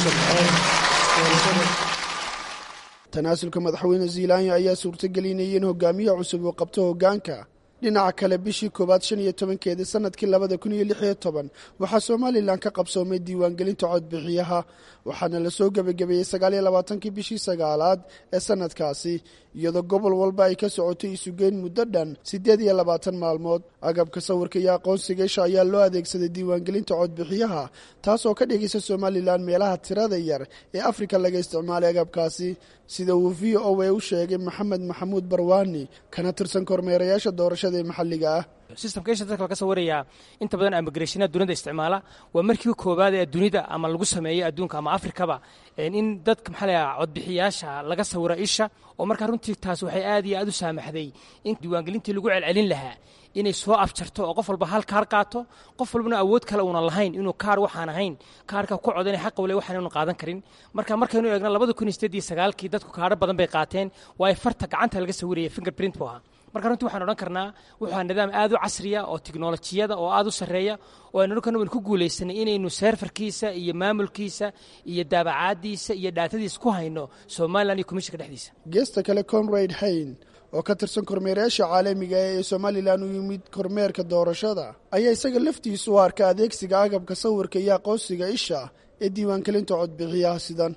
sharxo tanaasulka madaxweyne ziilaanya ayaa suurtagelinaya in hogaamiye cusub uu qabto hoggaanka dhinaca kale bishii koowaad shan iyo tobankeedii sanadkii labada kun iyo lix iyo toban waxaa somalilan ka qabsoomay diiwaangelinta codbixiyaha waxaana lasoo gebagabeeyey sagaaliyo labaatankii bishii sagaalaad ee sanadkaasi iyadoo gobol walba ay ka socotay isugeyn muddo dhan siddeed iyo labaatan maalmood agabka sawirka iyo aqoonsiga isha ayaa loo adeegsaday diiwaangelinta codbixiyaha taasoo ka dhigaysa somalilan meelaha tirada yar ee afrika laga isticmaalay agabkaasi sida uu v o a u sheegay maxamed maxamuud barwaani kana tirsan kormeerayaasha doorashada ee maxalliga ah systemka isha dadka laga sawirayaa inta badan amigrationa dunida isticmaala waa markii koowaad ee dunida ama lagu sameeyey adduunka ama afrikaba in dadka maxaa layaa codbixiyaasha laga sawiro isha oo markaa runtii taas waxay aad iyo aad u saamaxday in diiwaangelintii lagu celcelin lahaa inay soo afjarto oo qof walba hal kaar qaato qof walbana awood kale uuna lahayn inuu kaar waxaan ahayn kaarka ku codanay xaq wale waxaan inu qaadan karin marka markaynu eegna labada kun iyo sideed iyo sagaalkii dadku kaaro badan bay qaateen waayo farta gacanta laga sawiraya fingerprint buu ahaa marka runtii waxaan odhan karnaa wuxuu nidaam aad u casriya oo tiknolojiyada oo aad u sarreeya oo aynu odhan karna waynu ku guulaysanay inaynu seerfarkiisa iyo maamulkiisa iyo daabacaadiisa iyo dhaatadiisa ku hayno somalilan iyo komishinka dhexdiisa geesta kale comrade hayn oo ka tirsan kormeerayaasha caalamiga ee somalilan u yimid kormeerka doorashada ayaa isaga laftiisu u arka adeegsiga agabka sawirka iyo aqoonsiga isha ee diiwaangelinta codbixiyaha sidan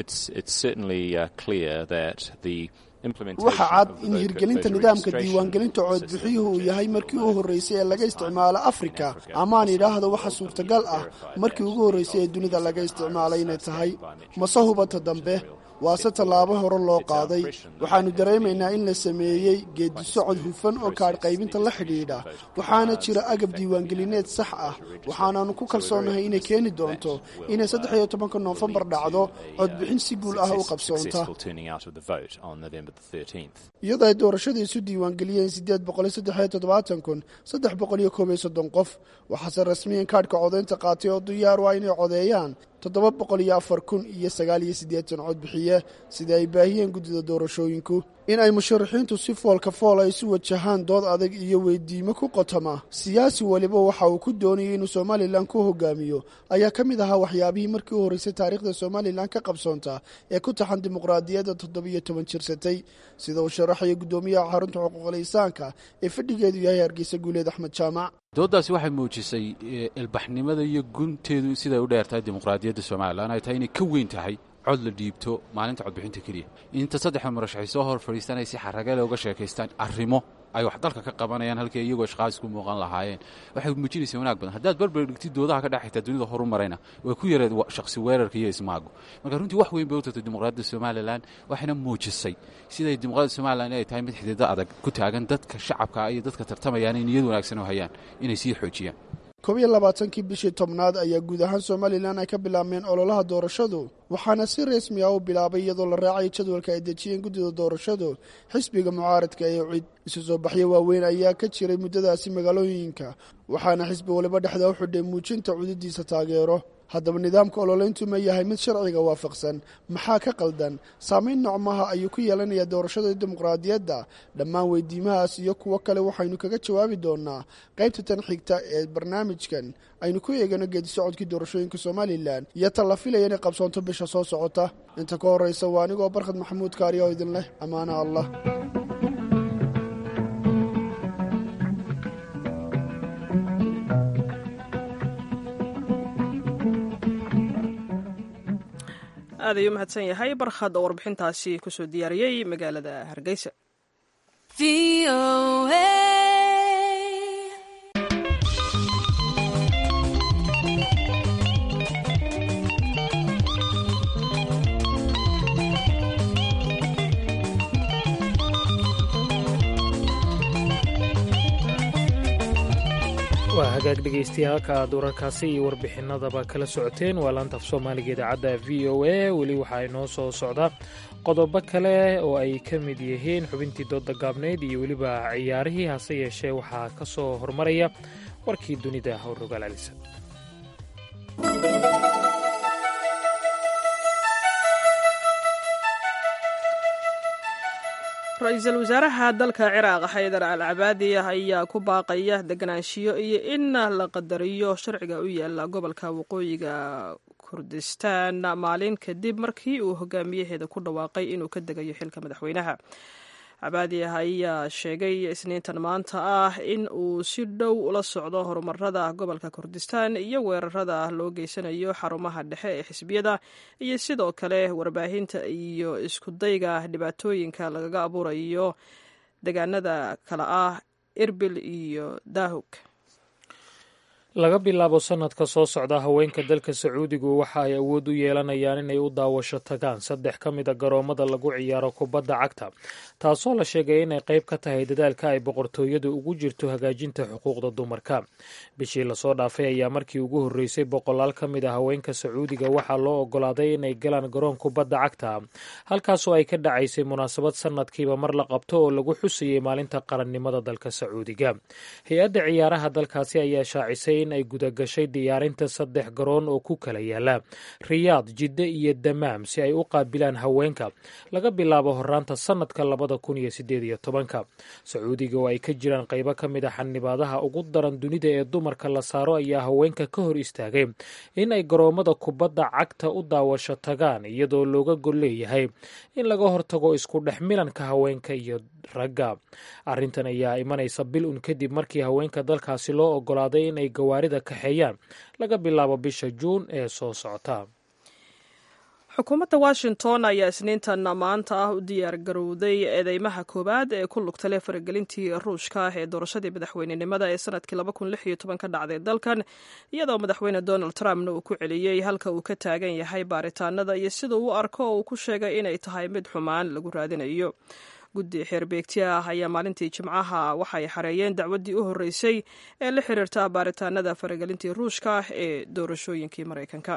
waxaa cad in hirgelinta nidaamka diiwaangelinta codbixiyuhu uu yahay markii u horreysay ee laga isticmaalo afrika amaan idhaahdo waxa suurtagal ah markii ugu horreysay ee dunida laga isticmaalay inay tahay mase hubata dambe waase tallaabo hore loo qaaday waxaannu dareemaynaa in la sameeyey geedi socod hufan oo kaadh qaybinta la xidhiidha waxaana jira agab diiwaangelineed sax ah waxaanaannu ku kalsoonahay inay keeni doonto inay saddex iyo tobanka noofembar dhacdo codbixin si guul ah u qabsoonta iyadoo ay doorashada isu diiwaangeliyeen siddeed boqoliyo saddexiyo toddobaatan kun saddex boqoliyo koob iyo soddon qof waxaase rasmiyan kaadhka codaynta qaatay oo diyaar waa inay codeeyaan toddoba boqol iyo afar kun iyo sagaal iyo siddeetan codbixiye sida ay baahiyeen guddida doorashooyinku in ay musharaxiintu si foolka fool ay isu wajahaan dood adag iyo weydiimo ku qotoma siyaasi weliba waxa uu ku doonayay inuu somalilan ku hogaamiyo ayaa ka mid ahaa waxyaabihii markii u horreysay taariikhda somalilan ka qabsoonta ee ku taxan dimuqraadiyadda toddobiyo toban jirsatay sida uu sharaxaya guddoomiyaha xarunta xuquuqul insaanka ee fadhigeedu yahay hargeysa guuleed axmed jaamac dooddaasi waxay muujisay ilbaxnimada iyo gunteedu siday u dheertahay dimuqraadiyadda somalilan ay tahay inay ka weyn tahay cod la dhiibto maalinta codbixinta keliya inta saddexda murashaxay soo hor fadhiistaan ay si xaragale uga sheekaystaan arrimo ay wax dalka ka qabanayaan halkii iyagoo ishqaas ku muuqan lahaayeen waxay muujinaysaa wanaag badan haddaad barbar dhigtid doodaha ka dhex xigtaa dunida horu marayna way ku yareed shakhsi weerarka iyo ismaagu marka runtii wax weyn bay u tartay dimuqraadiyadda somalilan waxayna muujisay siday dimuqraadiyadda somalilan inay tahay mid xididdo adag ku taagan dadka shacabka iyo dadka tartamayaan in niyad wanaagsan u hayaan inay sii xoojiyaan koob iyo labaatankii bishii tobnaad ayaa guud ahaan somalilan ay ka bilaabmeen ololaha doorashadu waxaana si rasmi ah u bilaabay iyadoo la raacay jadwalka ay dejiyeen guddida doorashadu xisbiga mucaaradka ee cid isu soo baxyo waaweyn ayaa ka jiray muddadaasi magaalooyinka waxaana xisbi waliba dhexda u xidhay muujinta cududiisa taageero haddaba nidaamka ololeyntu ma yahay mid sharciga waafaqsan maxaa ka qaldan saamayn nocmaha ayuu ku yeelanayaa doorashada dimuqraadiyadda dhammaan weydiimahaas iyo kuwo kale waxaynu kaga jawaabi doonaa qaybta tan xigta ee barnaamijkan aynu ku eegano geedi socodkii doorashooyinka somalilan iyo ta la filaya inay qabsoonto bisha soo socota inta ka horreysa waa anigoo barkhad maxamuud kaariya oo idin leh ammaanaha allah aad ayuu mahadsan yahay barkhad oo warbixintaasi kusoo diyaariyey magaalada hargeysa waa hagaag dhegaystayaal halka aad wararkaasi iyo warbixinadaba kala socoteen waa laanta af soomaaliga idaacadda v o a weli waxaa inoo soo socda qodobo kale oo ay ka mid yihiin xubintii dooda gaabnayd iyo weliba ciyaarihii hase yeeshee waxaa ka soo hormaraya warkii dunida howrrogaal alisa ra-iisul wasaaraha dalka ciraaq xaydar al cabaadi ayaa ku baaqaya deganaanshiyo iyo in la qadariyo sharciga u yaala gobolka waqooyiga kurdistaan maalin kadib markii uu hogaamiyaheeda ku dhawaaqay inuu ka degayo xilka madaxweynaha cabaadi ayaa sheegay isniintan maanta ah in uu si dhow ula socdo horumarada gobolka kurdistan iyo weerarada loo geysanayo xarumaha dhexe ee xisbiyada iyo sidoo kale warbaahinta iyo iskudayga dhibaatooyinka lagaga abuurayo deegaanada kale ah irbil iyo daahug laga bilaabo sanadka soo socda haweenka dalka sacuudigu waxa ay awood u yeelanayaan inay u daawasho tagaan saddex ka mid a garoomada lagu ciyaaro kubadda cagta taasoo la sheegay inay qayb ka tahay dadaalka ay boqortooyadu ugu jirto hagaajinta xuquuqda dumarka bishii lasoo dhaafay ayaa markii ugu horreysay boqolaal ka mid a haweenka sacuudiga waxaa loo ogolaaday inay galaan garoon kubadda cagta halkaasoo ay ka dhacaysay munaasabad sanadkiiba mar la qabto oo lagu xusayay maalinta qarannimada dalka sacuudiga hay-adda ciyaaraha dalkaasi ayaa shaacisay in ay gudagashay diyaarinta saddex garoon oo ku kala yaala riyaad jidde iyo damaam si ay u qaabilaan haweenka laga bilaabo horaanta sanadka labada kun iyo sideed iyo tobanka sacuudiga oo ay ka jiraan qaybo ka mid a xanibaadaha ugu daran dunida ee dumarka la saaro ayaa haweenka ka hor istaagay in ay garoomada kubadda cagta u daawasho tagaan iyadoo looga gol leeyahay in laga hortago isku dhex milanka haweenka iyo ragga arrintan ayaa imanaysa bil un kadib markii haweenka dalkaasi loo ogolaaday inay gawaarida kaxeeyaan laga bilaabo bisha juun ee soo socota xukuumadda washington ayaa isniintan maanta ah u diyaar garowday eedeymaha koowaad ee ku lugtale faragelintii ruushka ah ee doorashadii madaxweynenimada ee sanadkii ka dhacday dalkan iyadoo madaxweyne donald trumpna uu ku celiyey halka uu ka taagan yahay baaritaanada iyo sida uu arko oo uu ku sheegay inay tahay mid xumaan lagu raadinayo guddi xeerbeegti ah ayaa maalintii jimcaha waxay xareeyeen dacwaddii u horreysay ee la xiriirta baaritaanada faragelintii ruushka ah ee doorashooyinkii maraykanka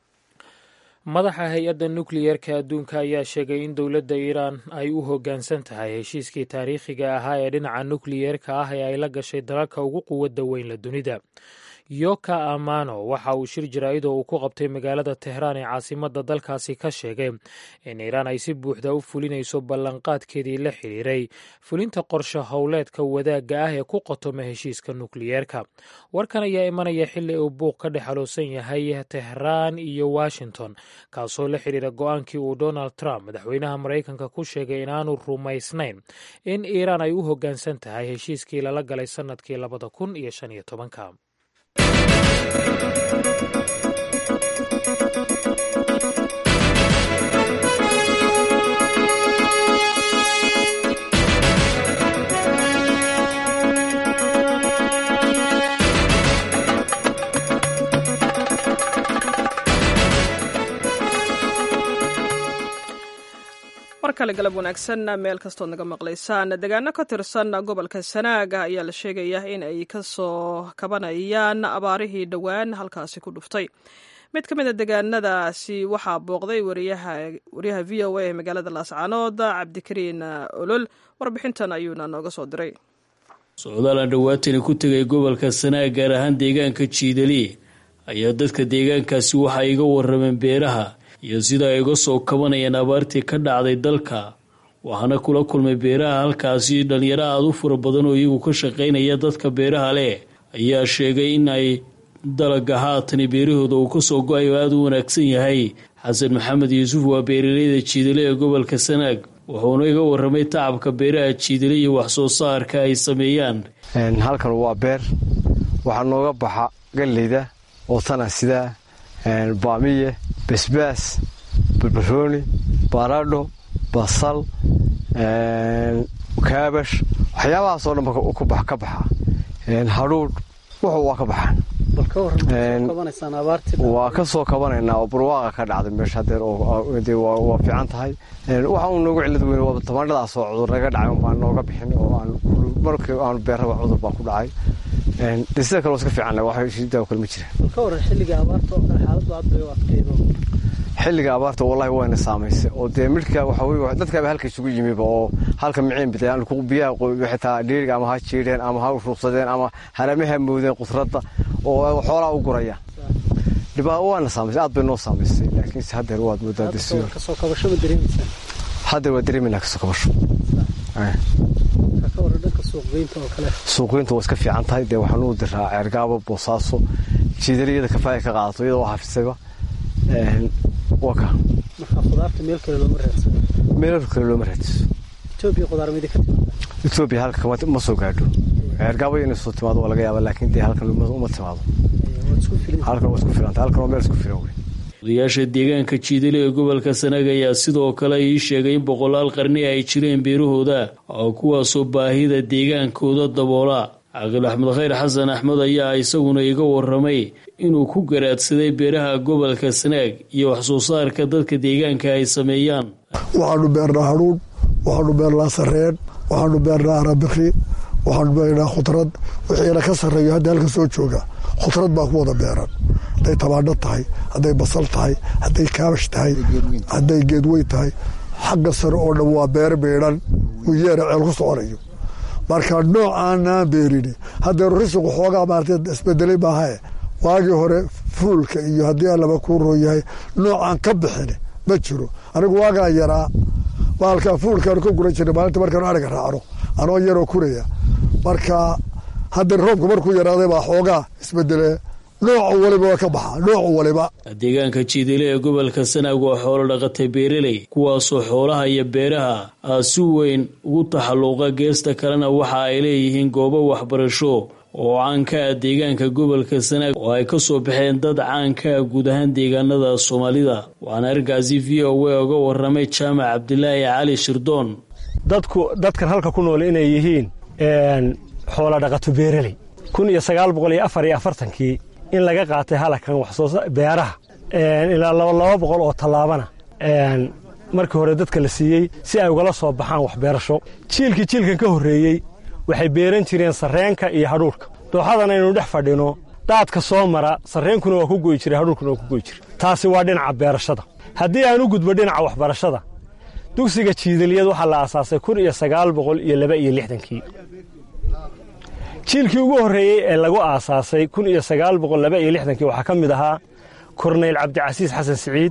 madaxa hay-adda nukliyeerka adduunka ayaa sheegay in dowladda iiraan ay u hoggaansan tahay heshiiskii taariikhiga ahaa ee dhinaca nukliyeerka ah ee ay la gashay dalalka ugu quwadda weyn la dunida yoka amano waxa uu shir jaraa'idoo uu ku qabtay magaalada tehraan ee caasimadda dalkaasi ka sheegay in iiraan ay si buuxda u fulinayso ballanqaadkeedii la xidhiiray fulinta qorshe howleedka wadaagga ah ee ku qotoma heshiiska nukliyeerka warkan ayaa imanaya xilli uu buuq ka dhex haloosan yahay tehraan iyo washington kaasoo la xidhiira go-aankii uu donald trump madaxweynaha maraykanka ku sheegay inaanu rumaysnayn in iiraan ay u hoggaansan tahay heshiiskii lala galay sannadkii labada kun iyo shan iyo tobanka mar kale galab wanaagsan meel kastood naga maqlaysaan deegaano ka tirsan gobolka sanaaga ayaa la sheegaya in ay kasoo kabanayaan abaarihii dhowaan halkaasi ku dhuftay mid ka mid a deegaanadaasi waxaa booqday wariyaha v o a ee magaalada laascaanood cabdikariin olol warbixintan ayuuna nooga soo diray socdaalaan dhawaatani ku tegay gobolka sanaag gaar ahaan deegaanka jiidali ayaa dadka deegaankaasi waxa iga warameen beeraha iyo sida ay uga soo kabanayaan abaartii ka dhacday dalka waxaana kula kulmay beeraha halkaasi dhalinyaro aada u fara badan oo iyagu ka shaqaynaya dadka beeraha leh ayaa sheegay in ay dalaga haatani beerahooda uu kasoo go-ay oo aada u wanaagsan yahay xasan maxamed yuusuf waa beeraleyda jiidale ee gobolka sanaag wuxuuna iga waramay tacabka beeraha jiidale iyo waxsoo saarka ay sameeyaan halkan waa beer waxaa nooga baxa galleyda oo tana sida baamiye basbaas barbarooni baradho basal kaabash waxyaabahaasoo dhan ka baxa hadhuudh wuxuu waa ka baxaan waa ka soo kabanaynaa oo barwaaqa ka dhacday meesha hadeer waa fiican tahay waxa uu noogu cilad weyn waa tamaandhadaasoo cudur naga dhacay baan nooga bixin oo markii aanu beerraba cudur baa ku dhacay sida kale iska fiican wax daawo kale ma jiraan xilliga abaarta wallahi wayna saamaysay oo dee midhka waxa dadkaaba halka isugu yimiba oo halka miciin bidayaan biyaha xitaa dhiiriga ama ha jiidheen ama ha ruuqsadeen ama haramaha moodeen qudradda oo xoolaa u gurayaan dhibaa waana saamaysay aad bay noo saamaysay laakiinse haddeer waad moodaa haddeer waa dareemayna kasoo kabasho suuqgeynta waa iska fiican tahay dee waxaan u diraa ceergaabo boosaaso jiidaliyada kafaaya ka qaadato iyadoo xafisayba waa ka meel kale looma raadsiso etoobiya qudaar midi ka timaada etoobiya halka ma soo gaadho ceergaabo inay soo timaado waa laga yaaba laakiin dee halkan uma timaado halkan waa isku filanta halkan waa meel isku filan wey odayaasha deegaanka jiidale ee gobolka sanaag ayaa sidoo kale ii sheegay in boqolaal qarni ay jireen beerahooda oo kuwaasoo baahida deegaankooda daboola caaqil axmed khayr xasan axmed ayaa isaguna iga waramay inuu ku garaadsaday beeraha gobolka sanaag iyo waxsoo saarka dadka deegaanka ay sameeyaan waxaanu beernaa hadhuun waxaanu beernaa sareen waxaanu beernaa arabikri waxaanu beernaa khudrad wixiina ka sarreeyo hadda halka soo jooga khudrad baa ku wada beeran hadday tabaadho tahay hadday basal tahay hadday kaabash tahay hadday geedweyn tahay xagga sare oo dhan waa beer beedhan wiyeera ceel ku soconayo marka noocaanaan beerini haddeeru risiqu xoogaa maarata isbedelay maahae waagii hore fuulka iyo haddii allaba kuu roo yahay noocaan ka bixin ma jiro anigu waagaan yaraa baalkaa fuulkaanu ka guran jirnay maalinta markaanu ariga raacno anoo yaroo kuraya marka hadda roobka markuu yaraaday baa xoogaa isbedelee noocu waliba waa ka baxa noocu waliba deegaanka jiidile ee gobolka sanaag waa xoolo dhaqatay beeraley kuwaasoo xoolaha iyo beeraha ah si weyn ugu taxalluuqa geesta kalena waxa ay leeyihiin goobo waxbarasho oo caanka ah deegaanka gobolka sanaag oo ay ka soo baxeen dad caanka ah guud ahaan deegaanada soomaalida waxaana arkaasi v o a uga waramay jaamac cabdilaahi cali shirdoon dadku dadkan halka ku nool inay yihiin xoola dhaqato beeraley kun iyo sagaal boqol iyo afar iyo afartankii in laga qaatay halakan waxsoo beeraha ilaa laba laba boqol oo tallaabana markii hore dadka la siiyey si ay ugala soo baxaan waxbeerasho jiilkii jiilkan ka horreeyey waxay beeran jireen sarreenka iyo hadhuurhka dooxadan aynu dhex fadhino daadka soo mara sarreenkuna waa ku goyi jiray hadhuurkuna waa ku goyi jiray taasi waa dhinaca beerashada haddii aan u gudbo dhinaca waxbarashada dugsiga jiidaliyad waxaa la aasaasay kun iyo sagaal boqol iyo laba iyo lixdankii jiilkii ugu horreeyey ee lagu aasaasay kun iyo sagaal boqol laba iyo lixdankii waxaa ka mid ahaa korneyl cabdicasiis xasan siciid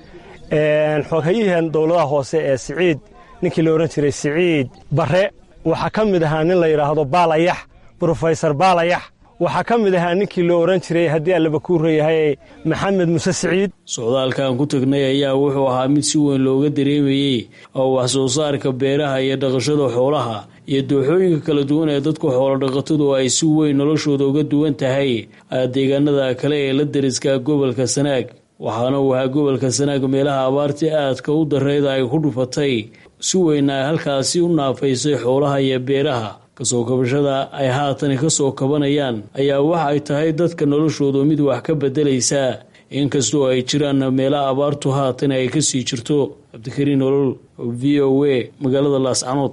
xoghayihan dowladaha hoose ee siciid ninkii la odhan jiray siciid barre waxaa ka mid ahaa nin la yidhaahdo baalayax brofesor baalayax waxaa ka mid ahaa ninkii la odhan jiray haddii allaba kuu reeyahay maxamed muse siciid socdaalkan ku tagnay ayaa wuxuu ahaa mid si weyn looga dareemayey oo wax soo saarka beeraha iyo dhaqashada xoolaha iyo dooxooyinka kala duwan ee dadku xoolodhaqatadu ay si weyn noloshooda uga duwan tahay deegaanada kale ee la dariska gobolka sanaag waxaana uu ahaa gobolka sanaag meelaha abaartii aadka u dareyda ay ku dhufatay si weyn ay halkaasi u naafaysay xoolaha iyo beeraha kasoo kabashada ay haatan kasoo kabanayaan ayaa waxa ay tahay dadka noloshooda mid wax ka bedelaysa inkastoo ay jiraan meelaha abaartu haatan ay kasii jirto cabdikariin nolol v o a magaalada laascanood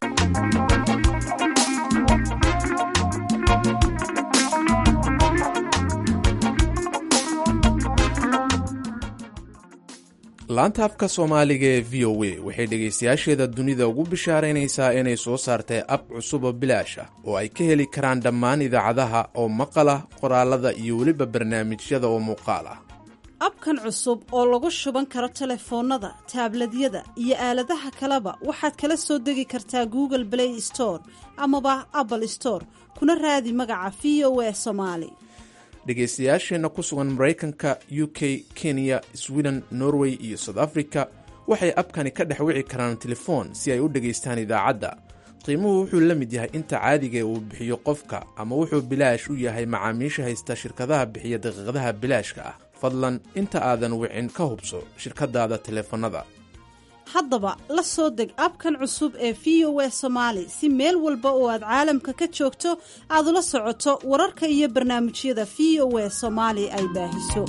laanta afka soomaaliga ee v o a waxay dhegaystayaasheeda dunida ugu bishaaraynaysaa inay soo saartay ab cusub oo bilaash ah oo ay ka heli karaan dhammaan idaacadaha oo maqal ah qoraalada iyo weliba barnaamijyada oo muuqaal ah abkan cusub oo lagu shuban karo telefoonnada taabladyada iyo aaladaha kaleba waxaad kala soo degi kartaa google play store amaba apple store kuna raadi magaca v o a somaali dhegaystayaasheenna ku sugan maraykanka u k kenya sweden norway iyo south africa waxay abkani ka dhex wici karaan telefoon si ay u dhegaystaan idaacadda qiimuhu wuxuu la mid yahay inta caadiga uu bixiyo qofka ama wuxuu bilaash u yahay macaamiisha haysta shirkadaha bixiya daqiiqadaha bilaashka ah fadlan inta aadan wicin ka hubso shirkadaada teleefannada haddaba la soo deg abkan cusub ee v o a somaali si meel walba oo aad caalamka ka joogto aad ula socoto wararka iyo barnaamijyada v o a soomaali ay baahiso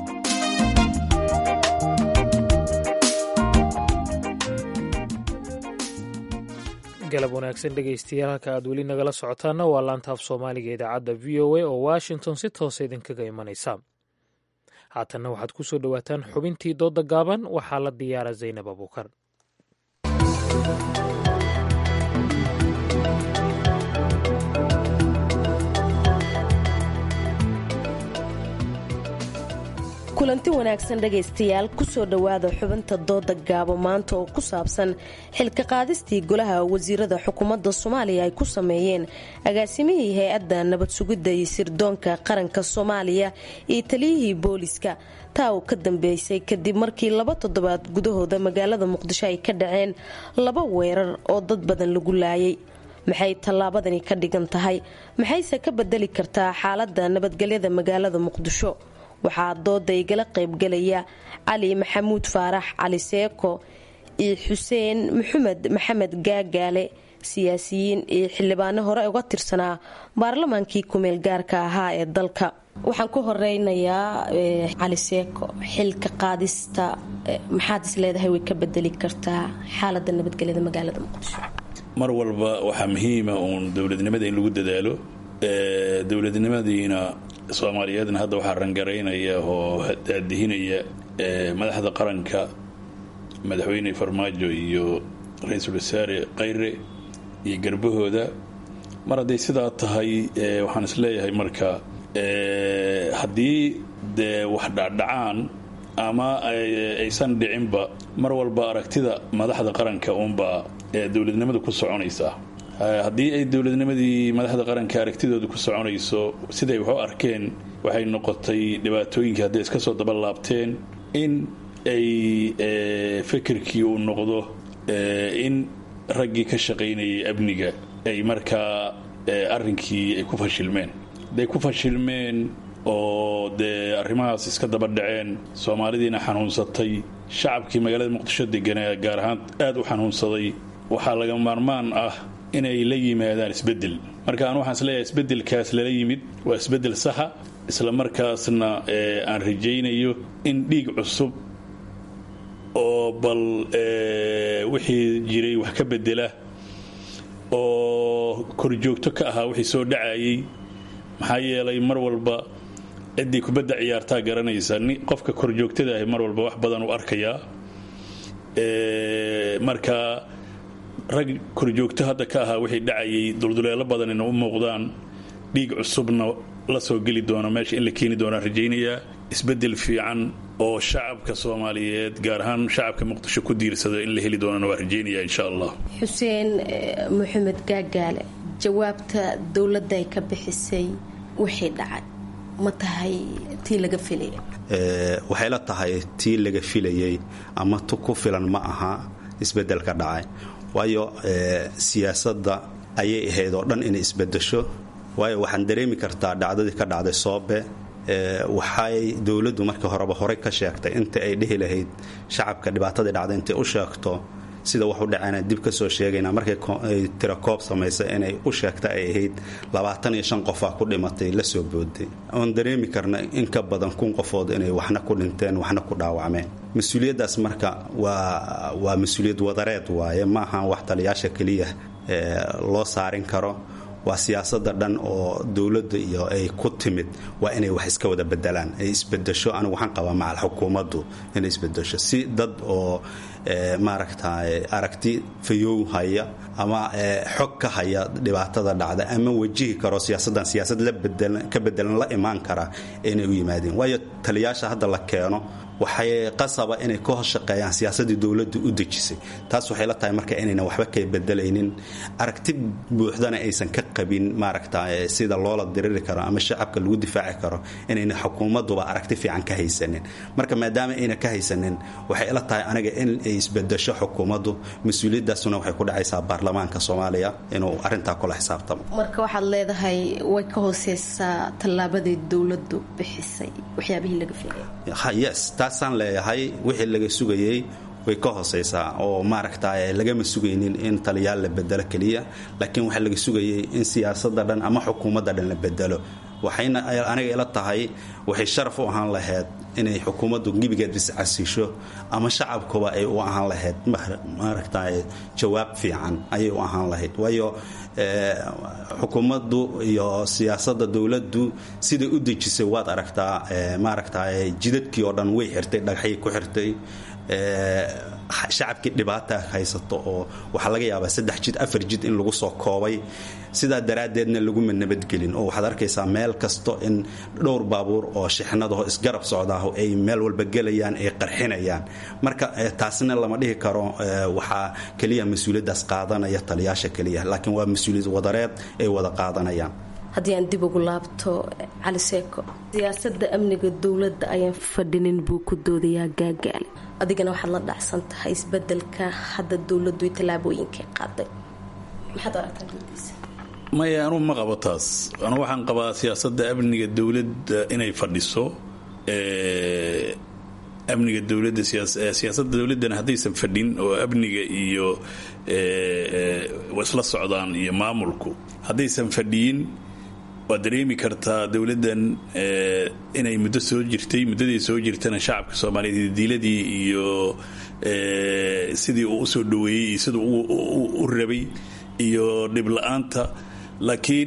galab wanaagsan dhegaystayaal halka aad weli nagala socotaana waa laantaaf soomaaliga idaacadda v o a oo washington si toosa idinkaga imanaysa haatanna waxaad ku soo dhowaataan xubintii doodda gaaban waxaa la diyaara zaynab abuukar kulanti wanaagsan dhegaystayaal kusoo dhowaada xubinta dooda gaabo maanta oo ku saabsan xilka qaadistii golaha wasiirada xukuumadda soomaaliya ay ku sameeyeen agaasimihii hay-adda nabad sugidda iyo sirdoonka qaranka soomaaliya iyo taliyihii booliska taa uu ka dambeysay kadib markii laba toddobaad gudahooda magaalada muqdisho ay ka dhaceen laba weerar oo dad badan lagu laayay maxay tallaabadani ka dhigan tahay maxayse ka bedeli kartaa xaaladda nabadgelyada magaalada muqdisho waxaa dooda igala qaybgalaya cali maxamuud faarax cali seeko iyo xuseen maxamed maxamed gaagaale siyaasiyiin iyo xildhibaano hore uga tirsanaa baarlamaankii kumeel gaarka ahaa ee dalka waxaan ku horeynayaa cali seeko xilka qaadista maxaad is leedahay way ka bedeli kartaa xaalada nabadgelyada magaalada muqdisho mar walba waxaa muhiima uun dowladnimada in lagu dadaalo dowladnimadiina soomaaliyeedna hadda waxaa rangaraynaya oo daadihinaya madaxda qaranka madaxweyne farmaajo iyo ra-iisul wasaare khayre iyo garbahooda mar hadday sidaa tahay waxaan isleeyahay marka haddii dee wax dhacdhacaan ama aysan dhicinba mar walba aragtida madaxda qaranka uunbaa dowladnimada ku soconaysaa haddii ay dowladnimadii madaxda qaranka aragtidooda ku soconayso siday wax u arkeen waxay noqotay dhibaatooyinkii hadday iska soo daba laabteen in ay fikirkii uu noqdo in raggii ka shaqaynayay amniga ay markaa arrinkii ay ku fashilmeen hadday ku fashilmeen oo dee arrimahaas iska daba dhaceen soomaalidiina xanuunsatay shacabkii magaalada muqdisho deganaa gaar ahaan aad u xanuunsaday waxaa laga maarmaan ah inay la yimaadaan isbedel marka aan waxaan isleeyahay isbedelkaas lala yimid waa isbedel saxa isla markaasna aan rajaynayo in dhiig cusub oo bal wixii jiray wax ka bedela oo korjoogto ka ahaa wixii soo dhacayay maxaa yeelay mar walba ciddii kubadda ciyaartaa garanaysa qofka korjoogtada ahi mar walba wax badan u arkayaa marka rag korjoogto hadda ka ahaa wixii dhacayay dulduleelo badanina u muuqdaan dhiig cusubna la soo geli doona meesha in la keeni doonaan rajaynayaa isbedel fiican oo shacabka soomaaliyeed gaar ahaan shacabka muqdisho ku diirsada in la heli doonana waa rajaynaya insha allah xuseen maxamed gaagaale jawaabta dowladda ay ka bixisay wixii dhacay ma tahay tii laga filaya waxay la tahay tii laga filayay ama tu ku filan ma aha isbedelka dhacay waayo siyaasadda ayay ahayd oo dhan inay isbedesho waayo waxaan dareemi kartaa dhacdadii ka dhacday soobe waxay dowladdu markii horeba horey ka sheegtay inta ay dhihi lahayd shacabka dhibaatadii dhacday intay u sheegto sida wax u dhacayna dib ka soo sheegayna markay tira koob samaysa inay u sheegta ay ahayd labaatan iyo shan qofaa ku dhimatay la soo booday oon dareemi karna in ka badan kun qofood inay waxna ku dhinteen waxna ku dhaawacmeen mas-uuliyaddaas marka waa waa mas-uuliyad wadareed waaye ma ahan wax taliyaasha keliya loo saarin karo waa siyaasada dhan oo dowladda iyo ay ku timid waa inay wax iska wada bedelaan ay isbedesho anigu waxaan qabaa macal xukuumaddu inay isbedesho si dad oo maaragta aragti fayow haya ama xog ka haya dhibaatada dhacda ama wajihi karo siyaasaddan siyaasad ka bedelan la imaan kara inay u yimaadeen waayo taliyaasha hadda la keeno waxay qasaba inay ka hos shaqeeyaan siyaasadii dowladdu u dejisay taas waxay la tahay marka inaynan waxba ka bedelaynin aragti buuxdana aysan ka qabin maaragta sida loola diriri karo ama shacabka lagu difaaci karo inayna xukuumaduba aragti fiican ka haysanin marka maadaama ayna ka haysanin waxay ila tahay aniga in ay isbedesho xukuumaddu mas-uuliyadaasuna waxay ku dhacaysaa baarlamaanka soomaaliya inuu arintaa kula xisaabtamo marka waxaad leedahay way ka hooseysaa tallaabadii dowladdu bixisay waxyaabihii laga filay yes taasaan leeyahay wixii laga sugayey way ka hooseysaa oo maaragta lagama sugaynin in taliyaal la bedelo keliya laakiin waxaa laga sugayay in siyaasada dhan ama xukuumadda dhan la bedelo waxayna aniga ila tahay waxay sharaf u ahaan lahayd inay xukuumaddu gebigeed iscasiisho ama shacabkuba ay u ahaan lahayd maaragta jawaab fiican ayay u ahaan lahayd waayo xukuumaddu iyo siyaasada dowladdu siday u dejisay waad aragtaa maaragta jidadkii oo dhan way xirtay dhagaxyay ku xirtay shacabkii dhibaata haysato oo waxaa laga yaabaa saddex jid afar jid in lagu soo koobay sidaa daraaddeedna laguma nabadgelin oo waxaad arkaysaa meel kasto in dhowr baabuur oo shixnadaho isgarab socdaa ah ay meel walba gelayaan ay qarxinayaan marka taasna lama dhihi karo waxaa keliya mas-uuliyaddaas qaadanaya taliyaasha keliya laakiin waa mas-uuliyad wadareed ay wada qaadanayaan haddii aan dib ugu laabto cali seeko siyaasada amniga dowladda ayaan fadhinin buu ku doodayaa gaagaale adigana waxaad la dhacsan tahay isbedelka hadda dowladdu tallaabooyinkay qaaday maxaad aragtaa gudiisa maya anugu ma qabo taas anugu waxaan qabaa siyaasadda amniga dowladda inay fadhiso amniga dowladda siyaasadda dowladdana haddaysan fadhin oo amniga iyo isla socdaan iyo maamulku haddaysan fadhiyin waad dareemi kartaa dowladdan inay muddo soo jirtay muddadii soo jirtana shacabka soomaaliyeed diiladii iyo sidii uu usoo dhaweeyey iyo siduu u rabay iyo dhibla-aanta laakiin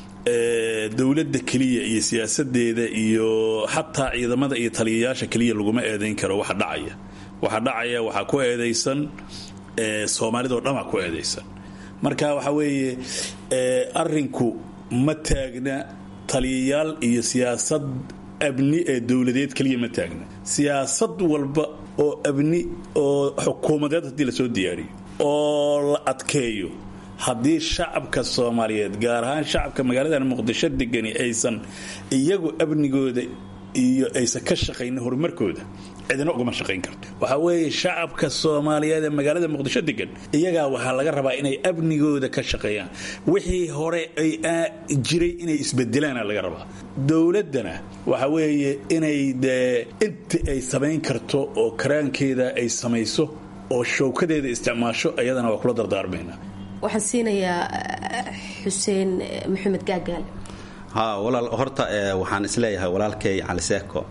dowladda keliya iyo siyaasadeeda iyo xataa ciidamada iyo taliyayaasha keliya laguma eedayn karo waxa dhacaya waxa dhacaya waxaa ku eedaysan soomaalidao dhanaa ku eedaysan marka waxa weeye arinku ma taagna taliyayaal iyo siyaasad abni ee dowladeed keliya ma taagna siyaasad walba oo abni oo xukuumadeed haddii lasoo diyaariyo oo la adkeeyo haddii shacabka soomaaliyeed gaar ahaan shacabka magaaladan muqdisho degani aysan iyagu amnigooda iyo aysan ka shaqaynin horumarkooda cidina ugama shaqayn karto waxaa weeye shacabka soomaaliyeed ee magaalada muqdisho degan iyagaa waxaa laga rabaa inay amnigooda ka shaqeeyaan wixii hore ay jiray inay isbedelaana laga rabaa dowladdana waxa weeye inay dee inta ay samayn karto oo karaankeeda ay samayso oo showkadeeda isticmaasho ayadana waa kula dardaarmayna waxaan siinayaa xuseen maxamed gaagaale ha walaal horta waxaan isleeyahay walaalkay cali seeko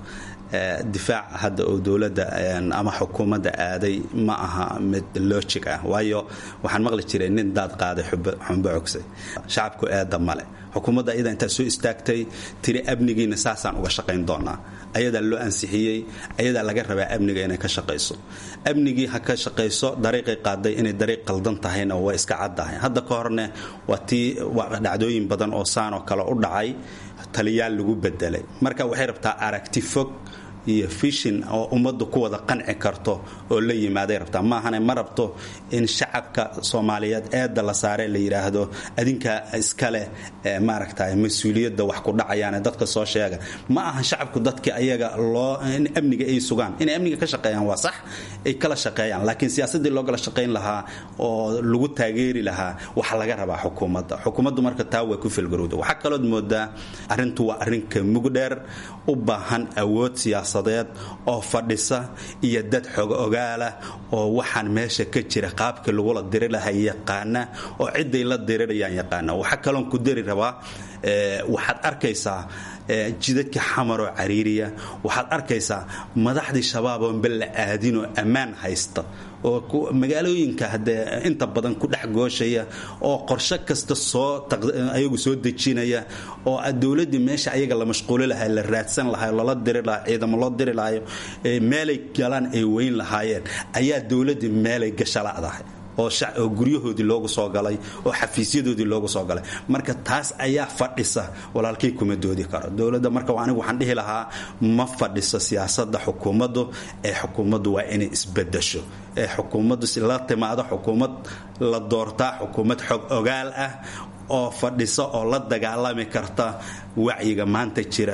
difaac hadda oo dowladda ama xukuumadda aaday ma aha mid logic ah waayo waxaan maqli jiray nin daad qaaday xumbo cogsay shacabku eedda male xukuumadda iyada intaa soo istaagtay tiri amnigiina saasaan uga shaqayn doonaa ayadaa loo ansixiyey ayadaa laga rabaa amniga inay ka shaqayso amnigii ha ka shaqayso dariiqay qaaday inay dariiq qaldan tahayna waa iska caddahay hadda ka horne waa tii dhacdooyin badan oo saanoo kale u dhacay taliyaal lagu bedelay marka waxay rabtaa aragti fog iyo fishin oo ummaddu ku wada qanci karto oo la yimaaday rabtaa maahane ma rabto in shacabka soomaaliyeed eedda la saare la yidhaahdo adinkaa iskale maaragta mas-uuliyadda wax ku dhacayaane dadka soo sheega ma aha shacabku dadka ayaga loo in amniga ay sugaan inay amniga ka shaqeeyaan waa sax ay kala shaqeeyaan laakiin siyaasadii loo kala shaqayn lahaa oo lagu taageeri lahaa waxa laga rabaa xukuumadda xukuumaddu marka taa way ku filgarowda waxaa kalood moodaa arrintu waa arrinka mugdheer u baahan awood siyaasad oo fadhisa iyo dad xog ogaalah oo waxaan meesha ka jira qaabka lagula diri laha yaqaana oo ciday la dirirayaan yaqaana waxaa kaloon ku dari rabaa waxaad arkaysaa jidadka xamaroo cariiriya waxaad arkaysaa madaxdii shabaab oon bella aadinoo ammaan haysta oo magaalooyinka hadee inta badan ku dhex gooshaya oo qorshe kasta soo ayagu soo dejinaya oo dowladdii meesha ayaga la mashquuli lahaa la raadsan lahaa lala diri lahaa ciidamo loo diri lahayo meelay galaan ay weyn lahaayeen ayaa dowladdii meelay gashaladahay oo guryahoodii loogu soo galay oo xafiisyadoodii loogu soo galay marka taas ayaa fadhisa walaalkay kuma doodi karo dowladda marka anigu waxaan dhihi lahaa ma fadhiso siyaasada xukuumaddu ee xukuumaddu waa inay isbedasho ee xukuumaddu si la timaado xukuumad la doortaa xukuumad xog ogaal ah oo fadhisa oo la dagaalami karta wacyiga maanta jira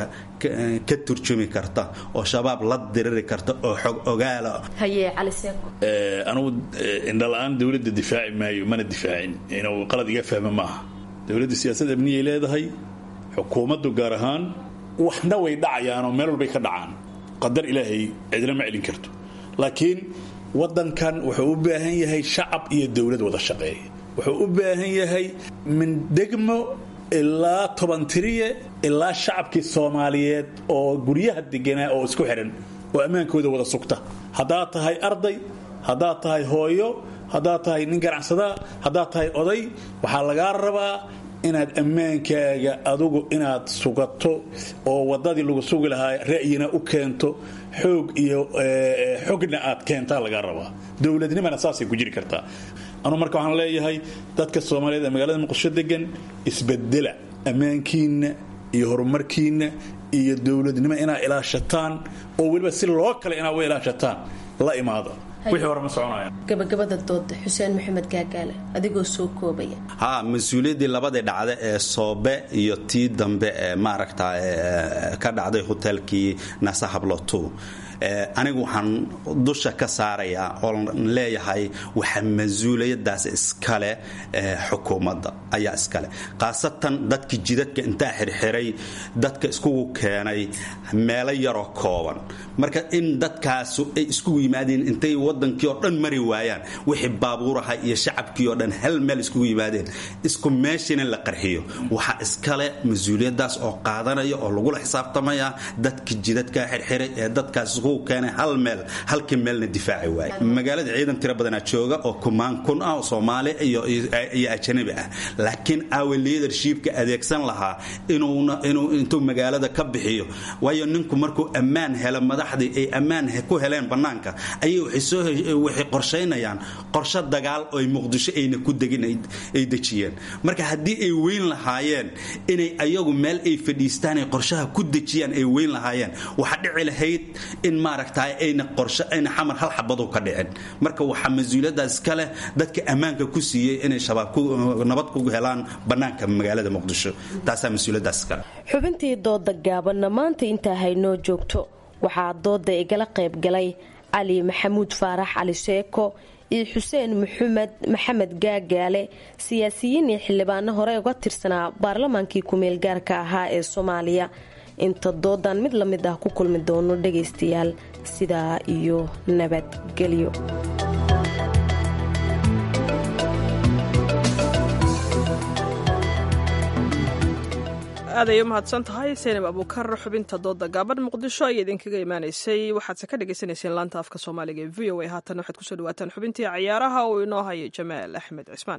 ka turjumi karta oo shabaab la diriri karta oo xog ogaala anugu indhala-aan dowladda difaaci maayo mana difaacin inuu qalad iga fahmo maaha dowladda siyaasad amniyay leedahay xukuumaddu gaar ahaan waxna way dhacayaanoo meel walbay ka dhacaan qadar ilaahay cidina ma celin karto laakiin wadankan wuxuu u baahan yahay shacab iyo dowlad wada shaqeeya wuxuu u baahan yahay min degmo ilaa tobantiriye ilaa shacabkii soomaaliyeed oo guryaha deganaa oo isku xidhan oo ammaankooda wada sugta haddaad tahay arday haddaad tahay hooyo haddaad tahay nin ganacsadaa haddaad tahay oday waxaa lagaa rabaa inaad ammaankaaga adugu inaad sugato oo waddadii lagu sugi lahaa ra'yina u keento xoog iyo xogna aad keentaa lagaa rabaa dowladnimana saasay ku jiri kartaa anuu marka waxaan leeyahay dadka soomaaliyeed ee magaalada muqdisho degan isbedela ammaankiinna iyo horumarkiinna iyo dowladnimo inaa ilaashataan oo weliba si loo kale inaa u ilaashataan la imaado wixii hore ma soconaya gabagabada dooda xuseen maxamed gaagaale adigoo soo koobaya ha mas-uuliyaddii labadii dhacda ee soobe iyo tii dambe ee maaragta ka dhacday hotelkii nasa hablotu anigu waxaan dusha ka saarayaa oon leeyahay waxa mas-uuliyadaas iskale xukuumadda ayaa iskale khaasatan dadka jidadka intaa xirxiray dadka iskugu keenay meelo yaroo kooban marka in dadkaasu ay iskugu yimaadeen intay wadankii oo dhan mari waayaan wixii baabuuraha iyo shacabkii oo dhan hal meel iskugu yimaadeen isku meeshiina la qarxiyo waxaa iskale mas-uuliyadaas oo qaadanaya oo lagula xisaabtamaya dadka jidadkaa xirxiray ee dadkaas keenay hal meel halkii meelna difaaci waay magaalada ciidan tiro badanaa jooga oo kumaan kun ah oo soomaali iyo ajanabi ah laakiin awe leadershipka adeegsan lahaa intuu magaalada ka bixiyo waayo ninku markuu ammaan helo madaxdii ay ammaan ku heleen bannaanka ayay waxay qorshaynayaan qorshe dagaal oy muqdisho ayna ku degin ay dejiyeen marka haddii ay weyn lahaayeen inay ayagu meel ay fadhiistaan ay qorshaha ku dejiyaan ay weyn lahaayeen waxaa dhici lahayd in maaragtaay ayna qorshe ayna xamar hal xabadu ka dhicin marka waxaa mas-uuliyadaas ka leh dadka ammaanka ku siiyey inay shabaab nabad ku helaan bannaanka magaalada muqdisho taasaa mas-uuliyadaas kale xubintii dooda gaabanna maanta intaa haynoo joogto waxaa dooda igala qayb galay cali maxamuud faarax cali sheeko iyo xuseen maxamed maxamed gaagaale siyaasiyiin iyo xildhibaano hore uga tirsanaa baarlamaankii ku-meel gaarka ahaa ee soomaaliya inta doodan mid la mid ah ku kulmi doono dhagaystayaal sidaa iyo nabadgelyo aaday u mahadsan tahay seynab abuukar xubinta dooda gaaban muqdisho ayaa idinkaga imaanaysay waxaadse ka dhagaysanayseen laanta afka soomaaliga ee v o a haatan waxaad kusoo dhawaataan xubintii cayaaraha uu inoo hayo jamaal axmed cismaan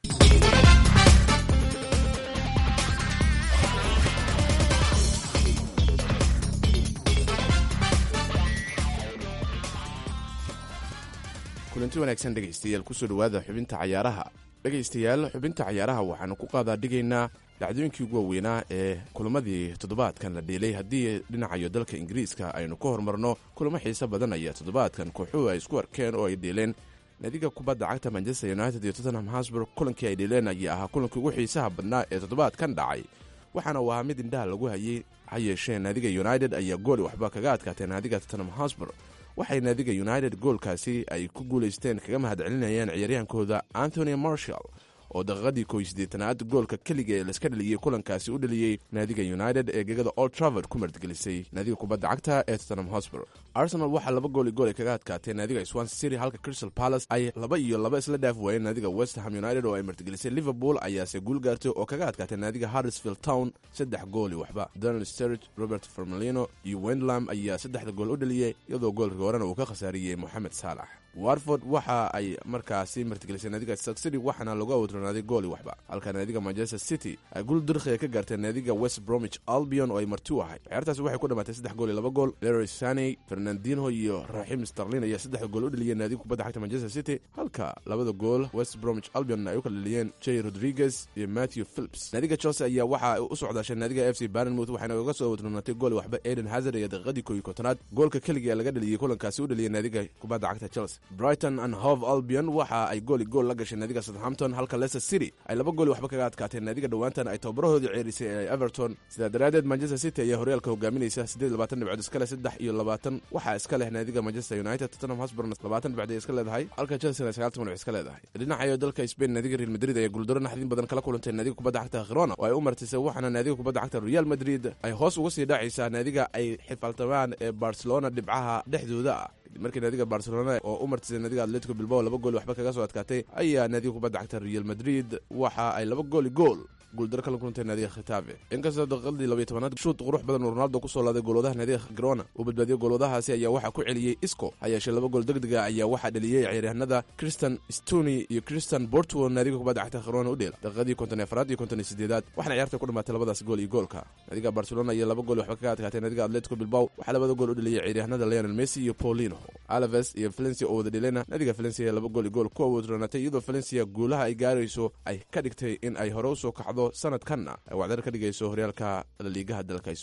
kulanti wanaagsan dhegaystayaal kusoo dhowaada xubinta cayaaraha dhegaystayaal xubinta cayaaraha waxaanu ku qaadaa dhigaynaa dhacdooyinkii ugu waaweynaa ee kulamadii toddobaadkan la dhiilay haddii dhinacayo dalka ingiriiska aynu ka hormarno kulamo xiise badan ayaa toddobaadkan kooxuhu ay isku arkeen oo ay dhiileen naadiga kubadda cagta manchester united iyo tottenham hasburg kulankii ay dhiileen ayaa ahaa kulankii ugu xiisaha badnaa ee toddobaadkan dhacay waxaana uu ahaa mid indhaha lagu hayay ha yeeshee naadiga united ayaa gooli waxba kaga adkaatee naadiga tottenham hasburg waxay naadiga united goolkaasi ay ku guulaysteen kaga mahadcelinayaan ciyaaryahankooda anthony marshall oo daqiiqadii koy siddeetanaad goolka keliga ee laiska dhaliyey kulankaasi u dhaliyey naadiga united ee gegada old travord ku martgelisay naadiga kubadda cagta ee tottenham hosbor arsenal waxaa laba gooli gool ay kaga adkaatee naadiga swanse city halka crystal palace ay laba iyo laba isla dhaaf waayeen naadiga westham united oo ay martigelisay liverpool ayaase guul gaartay oo kaga adkaatay naadiga harrisfield town saddex gooli waxba donald sturridge robert formelino iyo wendlam ayaa saddexda gool u dhaliyey iyadoo goolka horena uu ka khasaariyey moxamed saalax warford waxa ay markaasi martigelisay naadiga stock city waxaana lagu awdronaaday gooli waxba halka naadiga manchester city ay gul durkhiga ka gaartay naadiga west bromwich albion oo ay marti u ahay ciyaartaasi waxay ku dhamaatay saddex gool iyo laba gool leroy saney fernandinho iyo raxim starlin ayaa saddexda gool u dhaliyeen naadiga kubadda xagta manchester city halka labada gool west bromwich albion ay u kala dhaliyeen jay rodriguez iyo matthew philips naadiga chelsea ayaa waxa ay u socdaashay naadiga f c barnmouth waxayna uga soo awdronaatay gooli waxba eden hazard iyo daqiiqadii kooyi kontonaad goolka keliga ee laga dhaliyey kulankaasi u dhaliyey naadiga kubadda cagta chelsea brighton and hove albion waxa ay gooli gool la gashay naadiga southampton halka leicester city ay laba gooli waxba kaga adkaateen naadiga dhowaantan ay tababarahoodii ceerisay ee everton sidaa daraaddeed manchester city ayaa horyaalka hogaaminaysa siddeed labaatan dhibcood iska leh saddex iyo labaatan waxaa iska leh naadiga manchester united tottenham hosburn labaatan dhibcood ay iska leedahay halka chelsea sagaal toban dhibc iska leedahay dhinacayo dalka spain naadiga real madrid ayaa guuldaro naxdin badan kala kulantay naadiga kubadda cagta khirona oo ay u martisay waxaana naadiga kubadda cagta real madrid ay hoos uga sii dhacaysaa naadiga ay xifaltamaan ee barcelona dhibcaha dhexdooda ah markii naadiga barcelona oo u martisay naadiga atletico bilbao laba gool waxba kaga soo adkaatay ayaa naadiga kubadda cagta real madrid waxa ay laba gooli gool guuldaro kala kulantay naadiga khitafe inkastoo daqiiqadii labaiyo tobanaad shuud qurux badan oo ronaldo kusoo laaday goolwadaha naadiga grona uu badbaadiyey goolwadahaasi ayaa waxaa ku celiyey isco ha yeeshee laba gool degdega ayaa waxaa dhaliyey ciyaaryahanada christian stony iyo christian bortwo naadiga kubadda cagta khirona u dheela daqiiqadii konton iyo afaraad iyo konton iyo sideedaad waxaana ciyaarta ku dhamaatay labadaas gool iyo goolka naadiga barcelona iyo laba gool waxba kaga adkaatay naadiga atletico bilbao waxaa labada gool u dhaliyey ciyaaryahanada leonel messi iyo paulino alaves iyo valencia oo wada dhelena naadiga valencia ee laba gool iyo gool ku awoodronaatay iyadoo valencia guulaha ay gaarayso ay ka dhigtay in ay hore usoo kacdo sanadkanna ay wacdar ka dhigayso horyaalka laliigaha dalka spain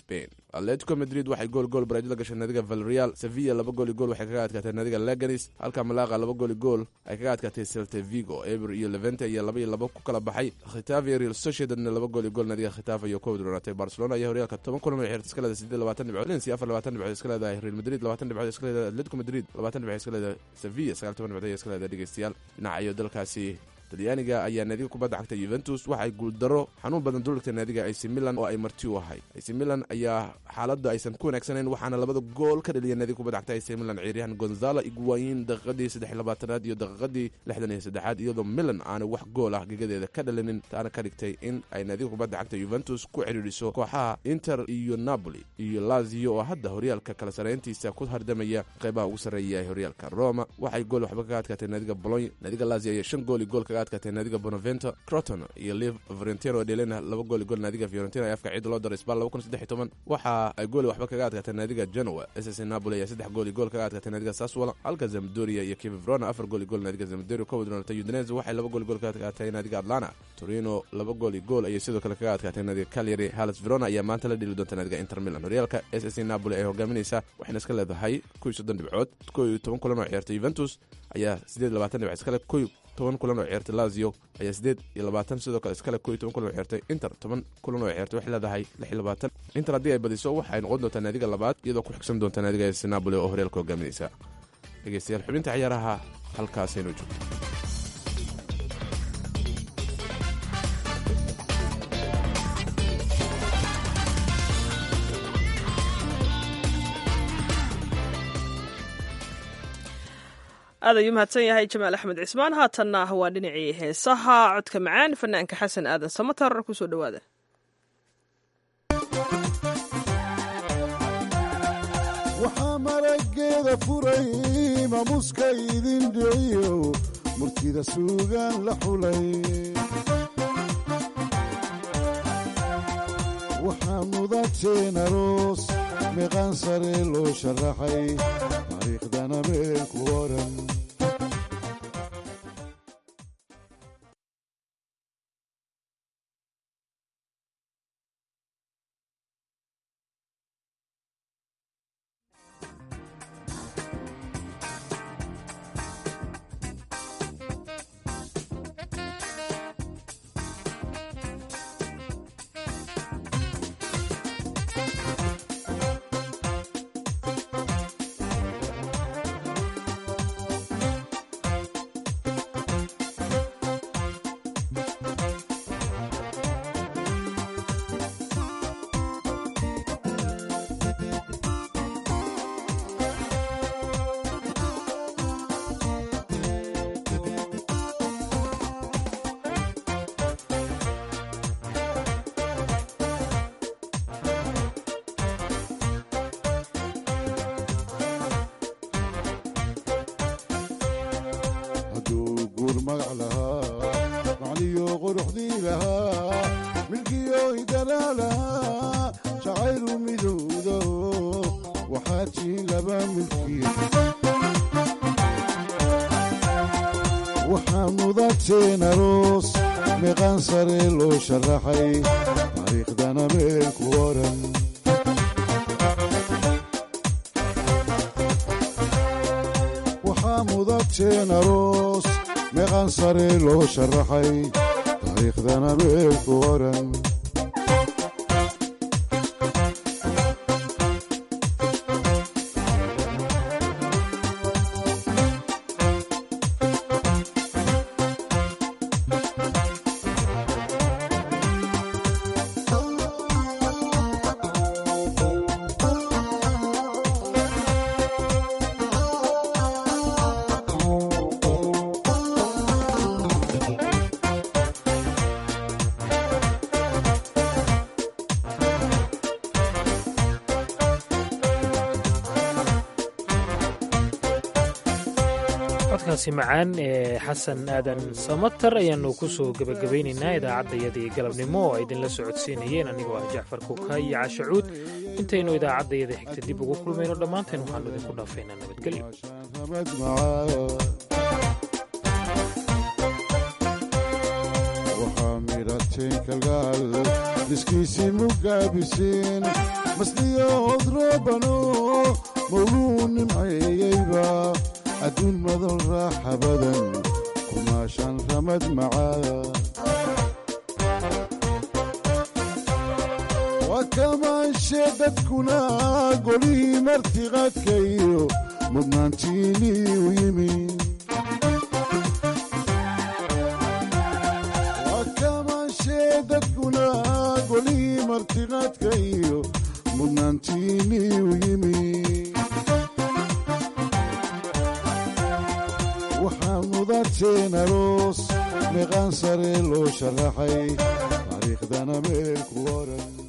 atletico madrid waxay gool gool baraajada gashay naadiga valreal sevilla laba gool i gool waxay kaga adkaatay naadiga leganis halka malaqa laba gool i gool ay kaga adkaatay celte vigo eber iyo levente iyo laba iyo laba ku kala baxay khitafe real sociedadna laba gool i gool naadiga khitafe iyo koob dhonaatay barcelona ayaa horyaalka toban kulan oo xeerta iska leedahay siddeed labaatan dhibcood valencia afar labaatan dhibcood iska leedahay real madrid labaatan dhibcood iska leedahay atletico madrid labaatan dhibcood iska leedahay sevilla sagaal toban dhibcood iska leedahay dhegeystayaal dhinacayo dalkaasi talyaaniga ayaa naadiga kubadda cagta yuventus waxay guuldaro xanuun badan duligta naadiga ac milan oo ay marti u ahay ac milan ayaa xaaladda aysan ku wanaagsanayn waxaana labada gool ka dhaliya naadiga kubadda cagta ac milan ciiryahan gonzalo iguwayin daqiiqadii saddex labaatanaad iyo daqiiqadii lixdan iyo saddexaad iyadoo milan aanay wax gool ah gegadeeda ka dhalinin taana ka dhigtay in ay naadiga kubadda cagta yuventus ku cidhiidhiso kooxaha inter iyo napoli iyo lazio oo hadda horyaalka kala sareyntiisa ku hardamaya qeybaha ugu sarreeya ee horyaalka roma waxay gool waxba kaga adkaatay naadiga bolony naadiga lazio ayaa shan gool iyo gool kaga adkaatay naadiga bonavento croton iyo liv fiorentino dhelena laba gool gool naadiga fiorentina ee afka ciida loo daray sbal laba kun saddex iyo toban waxa ay gooli waxba kaga adkaatay naadiga genoa ss napoli ayaa saddex gool gool kaga adkaatay naadiga saswala halka zamdoria iyo kivivrona afar gool gool naadiga zamdoria ka wadroonatay udinese waxay laba gool gool kaga adkaatay naadiga atlanta torino laba gool iyo gool ayay sidoo kale kaga adkaatay naadiga calyary halas verona ayaa maanta la dheli doonta naadiga inter milan horyaalka ss napoli ay hogaaminaysa waxayna iska leedahay kow iyo soddon dhibcood kow iyo toban kulan oo ciyaartay juventus ayaa siddeed labaatan dhibcood iskale kow toban kulan oo ciyaartay lazio ayaa siddeed iyo labaatan sidoo kale iskale kow iyo toban kulan oo ciyaartay inter toban kulan oo ciyaartay waxay leedahay lix iyo labaatan inter haddii ay badiso waxay noqon doontaa naadiga labaad iyadoo ku xigsan doonta naadiga s napoli oo horyaalka hogaaminaysa dhegeystayaal xubinta ciyaaraha halkaasaynu joogto aad ayuu mahadsan yahay jamaal axmed cismaan haatanna waa dhinacii heesaha codka macaan fanaanka xasan aadan samatar kusoo dhowaada waxaa marageeda furay maamuuska idin dhiciyo murtida suugaan la xulay waxaa mudateen aroos meeqaan sare loo sharaxay taariikhdana meel ku oran hadduu guur magac lahaa macniyo quruxdii lahaa milkiyo hidanaa lahaa jacaylu midowdo waxaa tiin laba milki waxaa mudateen aroos meeqaan sare loo sharaxay taariikhdana meel ku oran waxaa mudateen aroos meeqaan sare loo sharaxay taariikhdana meel ku oran codkaasi macaan ee xasan aadan samatar ayaanu ku soo gebagabaynaynaa idaacaddayadii galabnimo oo ay idinla socodsiinayeen anigoo ah jacfar kuka iyo caashacuud intaynu idaacaddayada xigta dib ugu kulmayno dhammaanteen waxaanu idinku dhaafaynaa nabadgelyo waxaa midhate muujiseen kalgaal diskiisii mugaabiseen masliyo hodroobano mawluu nimceeyeyba adduun madan raaxa badan kumaashan ramad macaa waa kamaanshe dadkuna golihii martiqaadka iyo mudnaantiinii u yimi waa kamaanshe dadkuna golihii martiqaadka iyo mudnaantiinii u yimi waxaa mudateen aroos meeqaan sare loo sharaxay taariikhdana meel ku oran